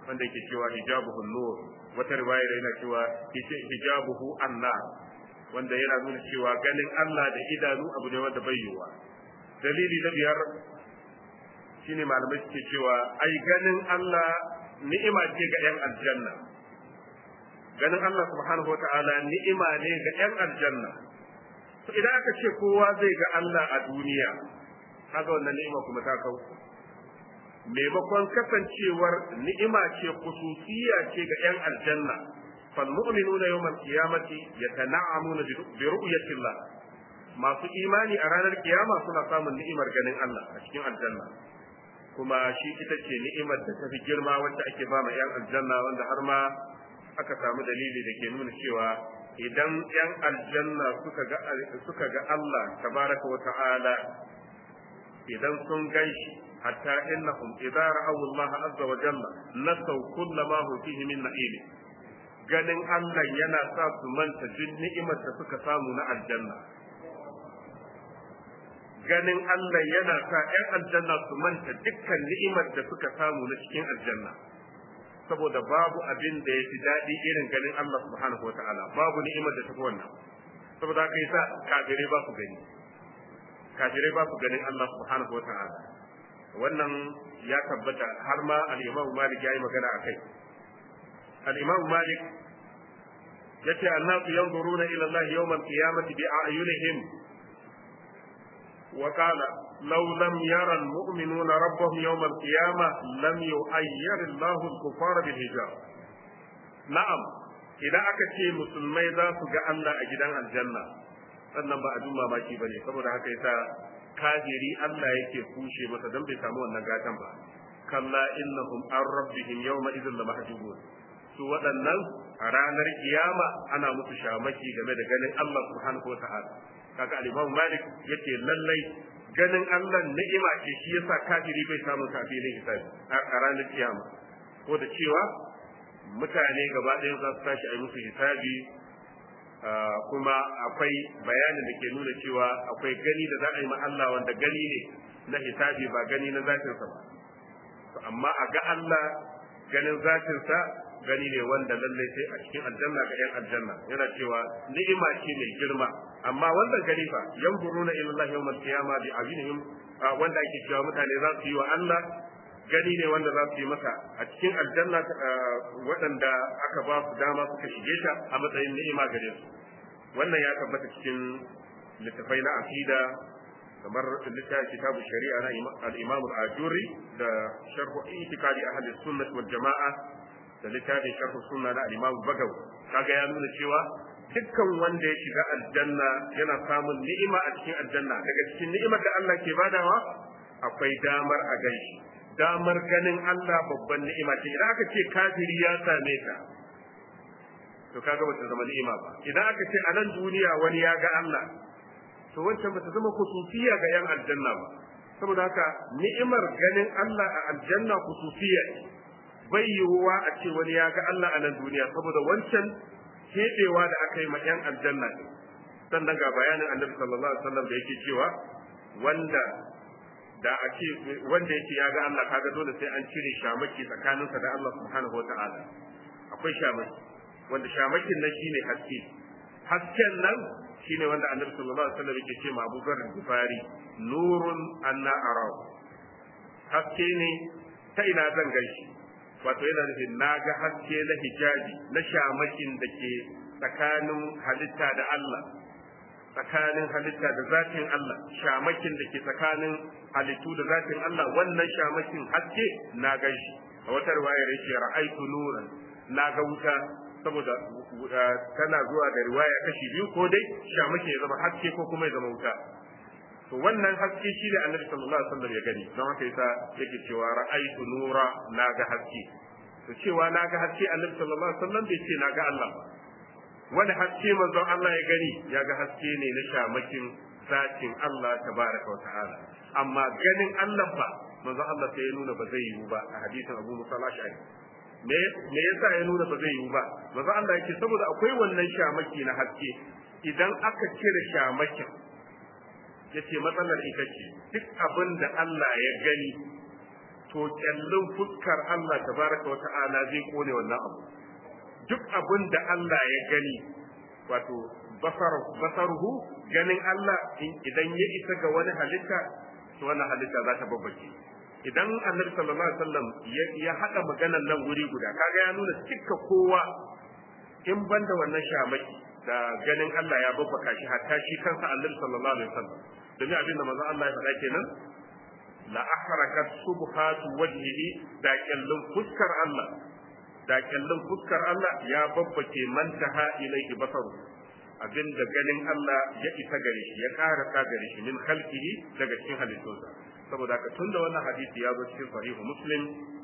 wanda yake cewa hijabuhu nur wata riwayar yana cewa hijabuhu annar wanda yana nuna cewa ganin Allah da idanu abu ne wanda bai yiwuwa dalili na biyar shine malamai suke cewa ai ganin Allah ni'ima ce ga 'yan aljanna ganin Allah subhanahu wata'ala ni'ima ne ga 'yan aljanna to idan aka ce kowa zai ga Allah a duniya kaga wannan ni'ima kuma ta kau maimakon kasancewar ni'ima ce khususiyya ce ga 'yan aljanna fal mu'minuna yawmal qiyamati yatana'amuna bi ru'yati Allah masu imani a ranar kiyama suna samun ni'imar ganin Allah a cikin aljanna kuma shi ita ce ni'imar da ta fi girma wacce ake ba ma 'yan aljanna wanda har ma aka samu dalili da ke nuna cewa idan 'yan aljanna suka ga suka ga Allah tabaraka wa ta'ala idan sun ganshi hatta innahum idza ra'aw Allah azza wa jalla nasaw kullama hu fihi min na'im ganin Allah yana sa su manta duk ni'imar da suka samu na aljanna ganin Allah yana sa ‘yan aljanna su manta dukkan ni'imar da suka samu na cikin aljanna saboda babu abin da ya fi daɗi irin ganin Allah subhanahu wa ta'ala babu ni'imar da tafi wannan saboda haka yasa kafirai ba su gani kafirai ba su ganin Allah subhanahu wa ta'ala wannan ya tabbata har ma al-Imam Malik ya yi magana akai al-Imam Malik yace annasu yanzuruna ila Allah yawm al-qiyamati bi a'yunihim وقال لو لم يرى المؤمنون ربهم يوم القيامة لم يؤير الله الكفار بالحجاب نعم idan aka ce musulmai za su ga Allah a gidan aljanna sannan ba abin mamaki ba ne saboda haka yasa kafiri Allah yake kushe masa don bai samu wannan gatan ba kalla innahum an rabbihim yawma idhin la mahjubun su waɗannan a ranar kiyama ana musu shamaki game da ganin Allah subhanahu wa ta'ala kaga al-Imam Malik yace lallai ganin Allah ni'ima ce shi yasa kafiri bai samu kafirin hisabi a ranar kiyama ko da cewa mutane gaba ɗaya za su tashi a yi musu hisabi kuma akwai bayanin da ke nuna cewa akwai gani da za a yi ma Allah wanda gani ne na hisabi ba gani na zatinsa ba amma a ga Allah ganin zatinsa gani ne wanda lallai sai a cikin aljanna ga yan aljanna yana cewa ni'ima ce mai girma amma wannan gani fa yanzuruna ila Allah yawmal qiyama bi ajinihim wanda ake cewa mutane za su yi wa Allah gani ne wanda za su yi masa a cikin aljanna waɗanda aka ba su dama suka shige ta a matsayin ni'ima gare su wannan ya tabbata cikin littafai na aqida kamar littafin kitabu shari'a na al-imam al-ajuri da sharh itiqadi ahli sunnah wal jama'a da littafin sharh sunna na al-imam bagaw kaga ya nuna cewa dukkan wanda ya shiga aljanna yana samun ni'ima a cikin aljanna daga cikin ni'imar da Allah ke badawa akwai damar a ganshi damar ganin Allah babban ni'ima ce idan aka ce kafiri ya same ta to kaga bata zama ni'ima ba idan aka ce a nan duniya wani ya ga Allah to wancan bata zama kusufiya ga yan aljanna ba saboda haka ni'imar ganin Allah a aljanna kusufiya ce bai yiwuwa a ce wani ya ga Allah a nan duniya saboda wancan keɓewa da aka yi ma yan aljanna ne sannan ga bayanin annabi sallallahu alaihi wasallam da yake cewa wanda da a ce wanda yake ya ga Allah kaga dole sai an cire shamaki tsakaninsa da Allah subhanahu wataala akwai shamaki wanda shamakin nan shine haske hasken nan shine wanda annabi sallallahu alaihi wasallam yake ce ma Abu Dharr Ghifari nurun anna arau haske ne ta ina zan gaishe wato yana nufin na ga haske na hijabi na shamakin da ke tsakanin halitta da Allah tsakanin halitta da zatin Allah shamakin da ke tsakanin halittu da zatin Allah wannan shamakin haske na gaishe a wata riwayar yake ra'aitu nuran na ga wuta saboda tana zuwa da riwaya kashi biyu ko dai shamake ya zama haske ko kuma ya zama wuta to wannan haske shi ne annabi sallallahu alaihi wasallam ya gani don haka yasa yake cewa ra'aitu nura na ga haske to cewa na ga haske annabi sallallahu alaihi wasallam bai ce na ga Allah ba wani haske manzon Allah ya gani ya ga haske ne na shamakin zatin Allah tabaraka wa ta'ala amma ganin Allah ba manzon Allah sai ya nuna ba zai yiwu ba a hadisin Abu Musa al-Ash'ari me me yasa ya nuna ba zai yiwu ba manzon Allah yake saboda akwai wannan shamaki na haske idan aka cire shamakin yace matsalar ita ce duk abin da Allah ya gani to kyallin fuskar Allah tabaraka wata'ala zai kone wannan abu duk abin da Allah ya gani wato basaruhu ganin Allah idan ya isa ga wani halitta to wannan halitta za ta babbace idan annabi sallallahu alaihi wasallam ya hada maganan nan wuri guda kaga ya nuna cikka kowa in banda wannan shamaki da ganin Allah ya babbaka shi hatta shi kansa annabi sallallahu alaihi wasallam domin abin da manzo Allah ya faɗa kenan la ahrakat subhatu wajhihi da kallon fuskar Allah da kallon fuskar Allah ya babbake mantaha ilaihi basaru abinda ganin Allah ya isa gare shi ya karasa gare shi min khalqihi daga cikin halittunsa saboda haka tunda wannan hadisi ya zo cikin sahihu muslim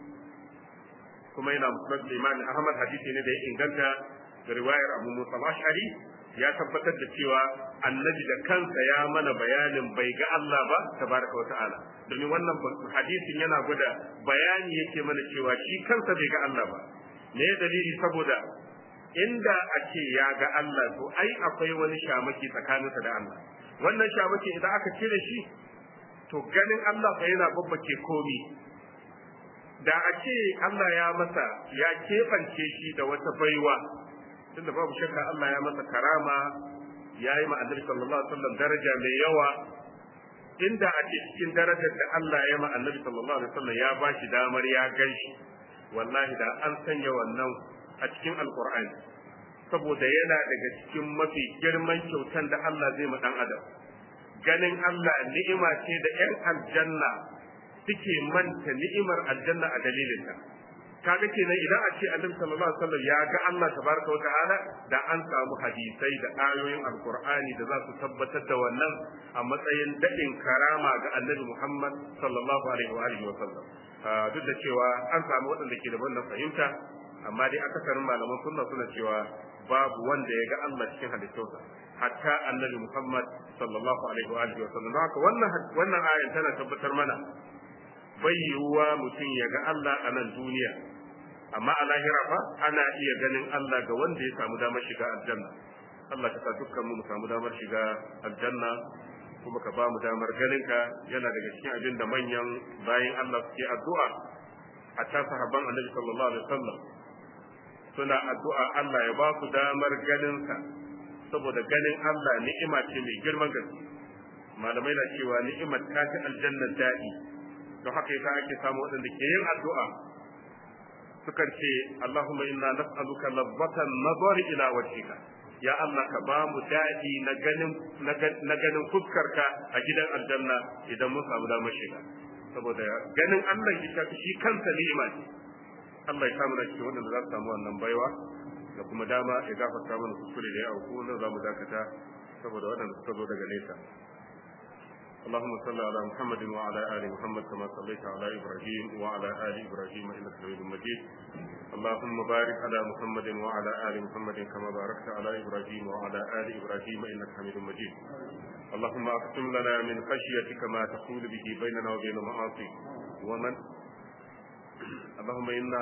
kuma yana musnad Imam Ahmad hadisi ne da ya inganta da riwayar Abu Musa al-Ash'ari ya tabbatar da cewa annabi da kansa ya mana bayanin bai ga Allah ba tabaraka wa ta'ala domin wannan hadisin yana gwada bayani yake mana cewa shi kansa bai ga Allah ba me dalili saboda inda a ce ya ga Allah to ai akwai wani shamaki tsakaninsa da Allah wannan shamaki idan aka cire shi to ganin Allah fa yana babbake komi da a ce Allah ya masa ya keɓance shi da wata baiwa tunda babu shakka Allah ya masa karama ya yi ma annabi sallallahu alaihi wasallam daraja mai yawa inda a ce cikin darajar da Allah ya ma annabi sallallahu alaihi wasallam ya ba shi damar ya gan shi wallahi da an sanya wannan a cikin alqur'ani saboda yana daga cikin mafi girman kyautan da Allah zai ma dan adam ganin Allah ni'ima ce da 'yan aljanna suke manta ni'imar aljanna a dalilinta kaga kenan idan a ce annabi sallallahu alaihi wasallam ya ga Allah tabaraka wa ta'ala da an samu hadisai da ayoyin alqur'ani da za su tabbatar da wannan a matsayin dadin karama ga annabi Muhammad sallallahu alaihi wa alihi wasallam duk da cewa an samu waɗanda ke da wannan fahimta amma dai akasarin malaman sunna suna cewa babu wanda ya ga Allah cikin halittunsa hatta annabi Muhammad sallallahu alaihi wa alihi wasallam haka wannan wannan ayan tana tabbatar mana bai yiwuwa mutum ya ga Allah a nan duniya amma a lahira fa ana iya ganin Allah ga wanda ya samu damar shiga aljanna Allah ka sa dukkan mu mu samu damar shiga aljanna kuma ka ba mu damar ganin ka yana daga cikin abin da manyan bayan Allah suke addu'a hatta sahabban Annabi sallallahu alaihi wasallam suna addu'a Allah ya ba su damar ganin sa saboda ganin Allah ni'ima ce mai girman gaske malamai na cewa ni'imar ta fi aljanna daɗi don haka yasa ake samu waɗanda ke yin addu'a sukan ce Allahumma inna nas'aluka lazzatan nazari ila wajhika ya Allah ka ba mu daɗi na ganin na ganin fuskarka a gidan aljanna idan mun samu damar shiga saboda ganin Allah ita shi kansa ni'ima ce Allah ya samu da cikin waɗanda za su samu wannan baiwa da kuma dama ya gafarta mana kuskure da ya auku nan za mu dakata saboda waɗanda suka zo daga nesa اللهم صل على محمد وعلى ال محمد كما صليت على ابراهيم وعلى ال ابراهيم انك حميد مجيد اللهم بارك على محمد وعلى ال محمد كما باركت على ابراهيم وعلى ال ابراهيم انك حميد مجيد اللهم اقسم لنا من خشيتك ما تحول به بيننا وبين معاصيك ومن اللهم انا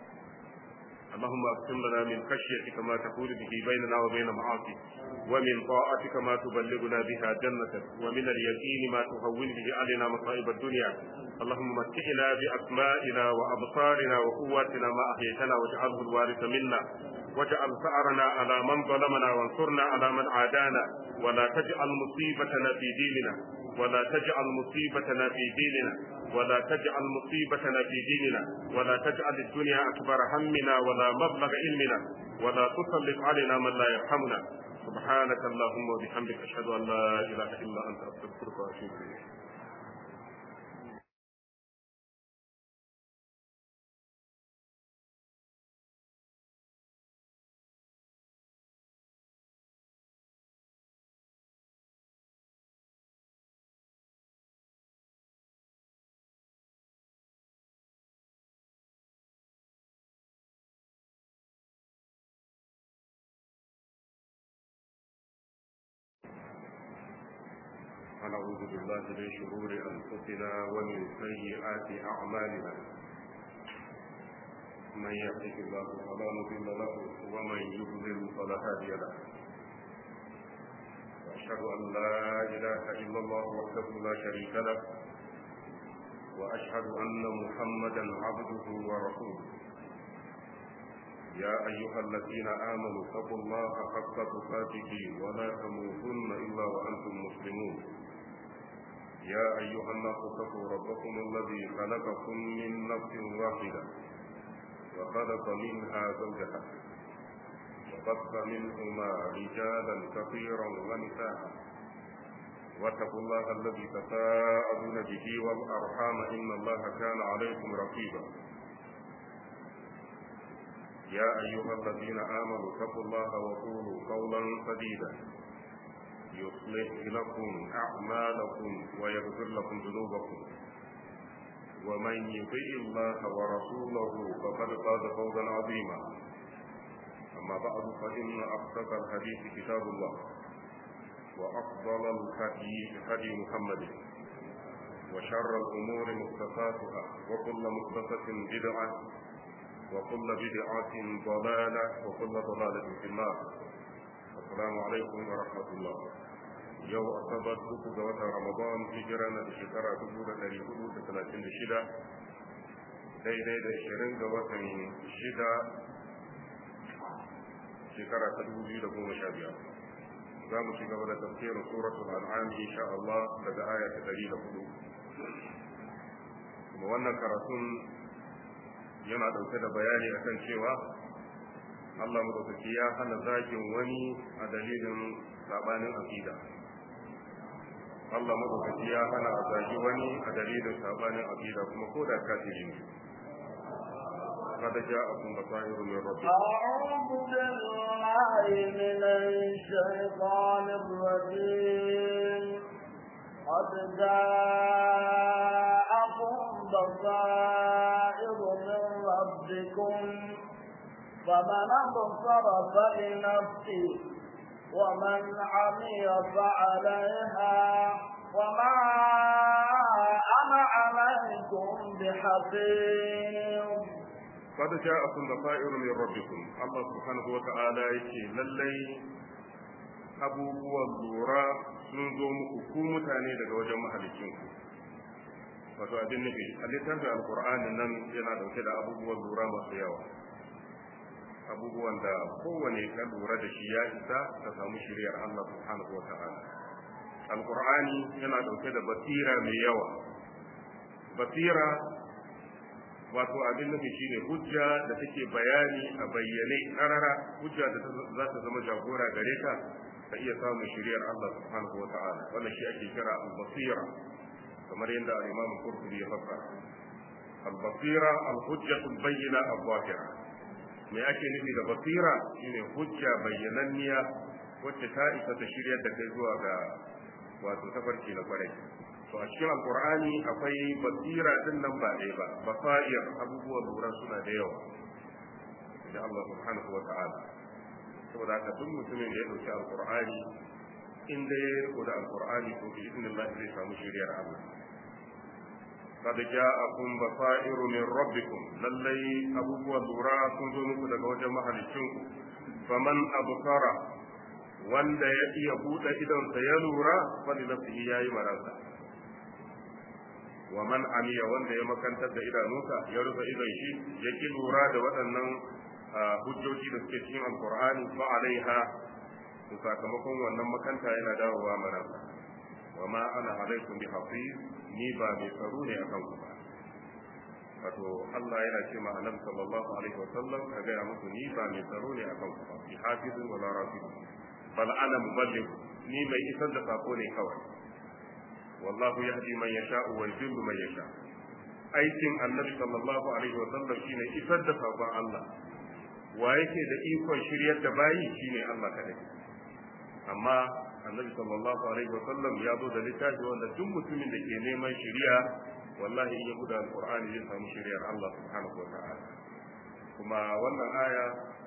اللهم اقسم لنا من خشيتك ما تحول به بيننا وبين معاصيك ومن طاعتك ما تبلغنا بها جنتك ومن اليقين ما تهون به علينا مصائب الدنيا اللهم متعنا بأسمائنا وأبصارنا وقواتنا ما أحييتنا واجعله الوارث منا واجعل ثأرنا على من ظلمنا وانصرنا على من عادانا ولا تجعل مصيبتنا في ديننا ولا تجعل مصيبتنا في ديننا ولا تجعل مصيبتنا في ديننا ولا تجعل الدنيا أكبر همنا ولا مبلغ علمنا ولا تسلط علينا من لا يرحمنا سبحانك اللهم وبحمدك أشهد أن لا إله إلا أنت أستغفرك وأتوب إليك ونعوذ بالله من شرور أنفسنا ومن سيئات أعمالنا من يهده الله فلا مضل له ومن يضلل فلا هادي له وأشهد أن لا إله إلا الله وحده لا شريك له وأشهد أن محمدا عبده ورسوله يا أيها الذين آمنوا اتقوا الله حق تقاته ولا تموتن إلا وأنتم مسلمون يا أيها الناس اتقوا ربكم الذي خلقكم من نفس واحدة وخلق منها زوجها وبث منهما رجالا كثيرا ونساء واتقوا الله الذي تساءلون به والأرحام إن الله كان عليكم رقيبا يا أيها الذين آمنوا اتقوا الله وقولوا قولا سديدا يصلح لكم أعمالكم ويغفر لكم ذنوبكم ومن يطيع الله ورسوله فقد فاز فوزا عظيما أما بعد فإن أصدق الحديث كتاب الله وأفضل الهدي هدي محمد وشر الأمور محدثاتها وكل محدثة بدعة وكل بدعة ضلالة وكل ضلالة في النار السلام عليكم ورحمة الله yau asabar uku ga watan ramadan hijira na da shekara dubu da dari hudu da talatin da shida daidai da ashirin ga watan shida shekara ta dubu biyu da goma sha biyar za mu ci gaba da tafsirin suratul an'am insha Allah daga aya ta dari da hudu kuma wannan karatun yana ɗauke da bayani akan cewa Allah madaukaki ya hana zagin wani a dalilin sabanin aqida Allah madaukaki ya hana a zagi wani a dalilin sabanin aqida kuma ko da kafiri ne قد جاءكم بصائر من ربكم أعوذ بالله من الشيطان الرجيم قد جاءكم بصائر من ربكم فمن أبصر فلنفسه ومن عمي فعليها وما أنا عليكم بحفيظ قد جاءكم بصائر من ربكم الله سبحانه وتعالى يكي للي abubuwan lura sun zo muku ku mutane daga wajen mahalicinku wato abin nufi a littafin alkur'ani nan yana dauke da abubuwan lura masu yawa abubuwan da kowane ka lura da shi ya isa ka samu shiriyar Allah subhanahu wa ta'ala alkur'ani yana dauke da basira mai yawa basira wato abin nufi shine hujja da take bayani a bayyane karara hujja da za ta zama jagora gare ka ka iya samun shiriyar Allah subhanahu wa ta'ala wannan shi ake kira al-basira kamar yadda al-Imam Qurtubi ya fassara al-basira al-hujjatu al-bayyina al-zahira me ake nufi da basira shine hujja bayyananniya wacce ta isa ta shiryar da kai zuwa ga wato tafarki na kwarai to a cikin alkur'ani akwai basira din nan ba ɗaya ba basair abubuwan lura suna da yawa da Allah subhanahu wa ta'ala saboda haka duk mutumin da ya dauki alkur'ani in da ya riko da alkur'ani to bi idnillah zai samu shiriyar Allah قد جاءكم بصائر من ربكم للي أبوه لورا كنت نكو daga wajen mahalicinku faman absara wanda ya iya buɗe idonsa ya lura fali nafsihi yayi marasa wa man amiya wanda ya makantar da idanunsa ya rufe idon shi ya ki lura da waɗannan hujjoji da suke cikin alqur'ani fa alaiha to sakamakon wannan makanta yana dawowa marasa wa ma ana alaikum bi hafiz ni ba mai tsaro ne akan ku ba wato Allah yana ce ma annabi sallallahu alaihi wa sallam ka ga muku ni ba mai tsaro ne akan ku ba bi hafizun wala rafiq bal ana muballigh ni mai isar da sako ne kawai wallahu yahdi man yasha'u wa yudillu man yasha aikin annabi sallallahu alaihi wa sallam shine isar da sakon Allah wa yake da ikon shiryar da bayi shine Allah kadai amma annabi sallallahu alaihi wasallam ya zo da littafi wanda duk mutumin da ke neman shiriya wallahi in ya buɗe alqur'ani zai samu shiriyar Allah subhanahu wa ta'ala kuma wannan aya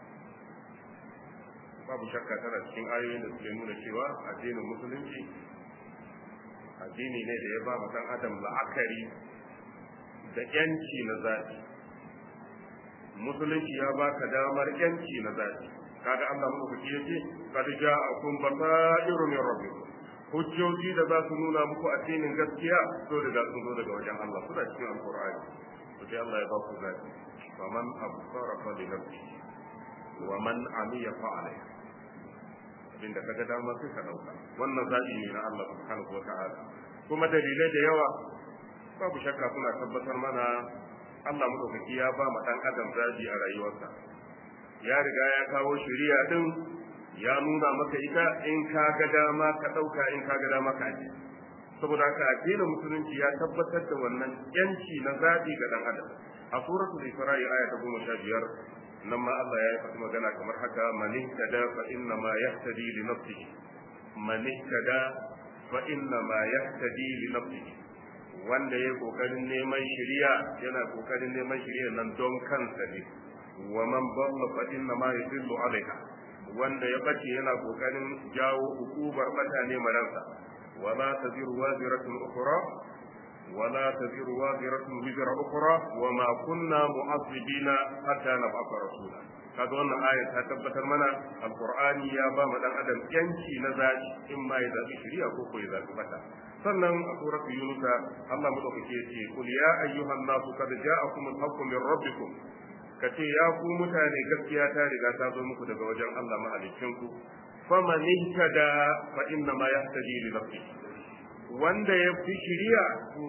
babu shakka tana cikin ayoyin da suke nuna cewa addinin musulunci addini ne da ya ba mu dan adam la'akari da yanci na zaɓi musulunci ya baka damar yanci na zaɓi kaga Allah madaukaki yace qad ja'akum basairu min rabbikum hujjoji da za su nuna muku addinin gaskiya so daga sun zo daga wajen Allah suna cikin alqur'ani to sai Allah ya ba ku zabi faman absara fa li nafsihi wa man amiya fa alayhi abinda kaga dama sai ka dauka wannan zabi ne na Allah subhanahu wa ta'ala kuma dalilai da yawa babu shakka suna tabbatar mana Allah madaukaki ya ba mu dan adam zabi a rayuwarsa ya riga ya kawo shari'a din ya nuna maka ita in ka ga dama ka dauka in ka ga dama ka aje saboda haka addinin musulunci ya tabbatar da wannan yanci na zabi ga dan adam a suratul isra'i aya ta 15 nan ma Allah ya faɗi magana kamar haka man ihtada fa inna ma yahtadi li nafsihi man ihtada fa inna ma yahtadi li nafsihi wanda ya kokarin neman shari'a yana kokarin neman shari'a nan don kansa ne wa man dalla fa inna ma yadillu alaiha wanda ya bace yana kokarin jawo hukubar mutane maransa wala taziru waziratun ukhra wala taziru waziratun wizra ukhra wa ma kunna mu'azzibina hatta nab'atha rasula kaga wannan aya ta tabbatar mana alqur'ani ya ba mu dan adam yanci na zabi in ma ya zabi shari'a ko ko ya zabi mata sannan a suratul yunus Allah madaukake yace kul ya ayyuhan nasu qad ja'akum al-haqqu min rabbikum kace ya ku mutane gaskiya ta riga ta zo muku daga wajen Allah mahalicin ku faman ihtada fa inna ma yahtadi li nafsihi wanda ya fi shari'a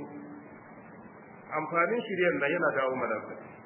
amfanin shari'ar nan yana dawo mana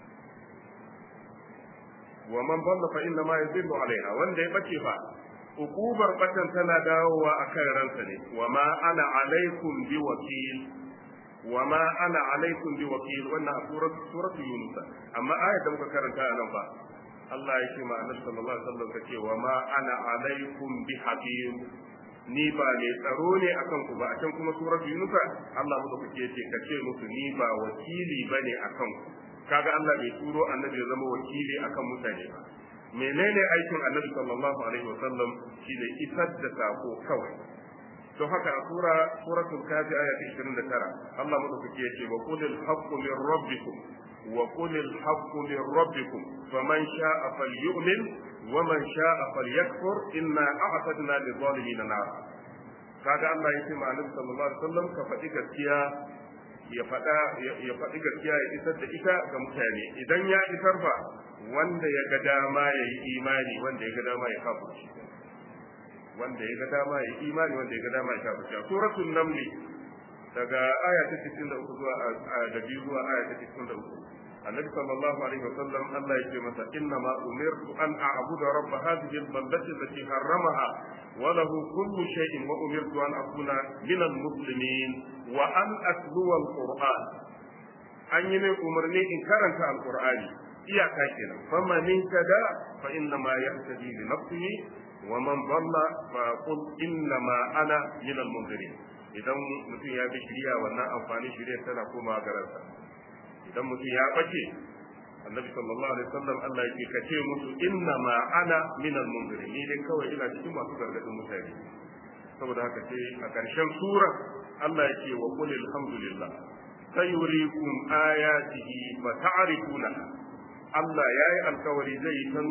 wa man dalla fa inna ma yadillu alaiha wanda ya bace fa ukubar batan tana dawowa akan ransa ne wa ma ana alaikum bi wakil wa ma ana alaikum bi wakil wannan a surat surat yunus amma ayat da muka karanta a nan fa Allah ya ce ma annabi sallallahu alaihi wasallam kace wa ma ana alaikum bi hakim ni ba ne tsaro ne akan ku ba a can kuma surat yunus Allah mu da kuke ce kace musu ni ba wakili bane akan ku kaga Allah bai turo annabi ya zama wakili akan mutane ba menene aikin annabi sallallahu alaihi wasallam shine isar da sako kawai to haka a sura suratul kafi aya ta 29 Allah madaukake yace wa qulil haqqu min rabbikum wa qulil haqqu min rabbikum faman sha'a falyu'min wa man sha'a falyakfur inna a'tadna lil zalimin nar kaga Allah yace ma annabi sallallahu alaihi wasallam ka faɗi gaskiya ya faɗa ya faɗi gaskiya ya isar da ita ga mutane idan ya isar fa wanda ya ga dama ya yi imani wanda ya ga dama ya kafirci wanda ya ga dama ya yi imani wanda ya ga dama ya kafirci suratul naml daga aya ta 93 zuwa da biyu zuwa aya ta 93 annabi sallallahu alaihi wasallam Allah yake masa inna ma umirtu an a'budu rabb hadhihi al-baldati allati harramaha wa lahu kullu shay'in wa umirtu an akuna min al-muslimin wa an atluwa al-qur'an an yi min umarni in karanta al-qur'ani iyaka kenan faman ihtada fa inna ma yahtadi li nafsihi wa man dhalla fa qul inna ma ana min al-munzirin idan mutum ya bi shiriya wannan amfani shiriya tana komawa garansa idan mutum ya bace annabi sallallahu alaihi wasallam Allah yake kace musu inna ma ana min al-munzirin ni dai kawai ina cikin masu gargadin mutane saboda haka sai a ƙarshen sura Allah yake wa qul alhamdulillah sayurikum ayatihi fa ta'rifuna Allah yayi alkawari zai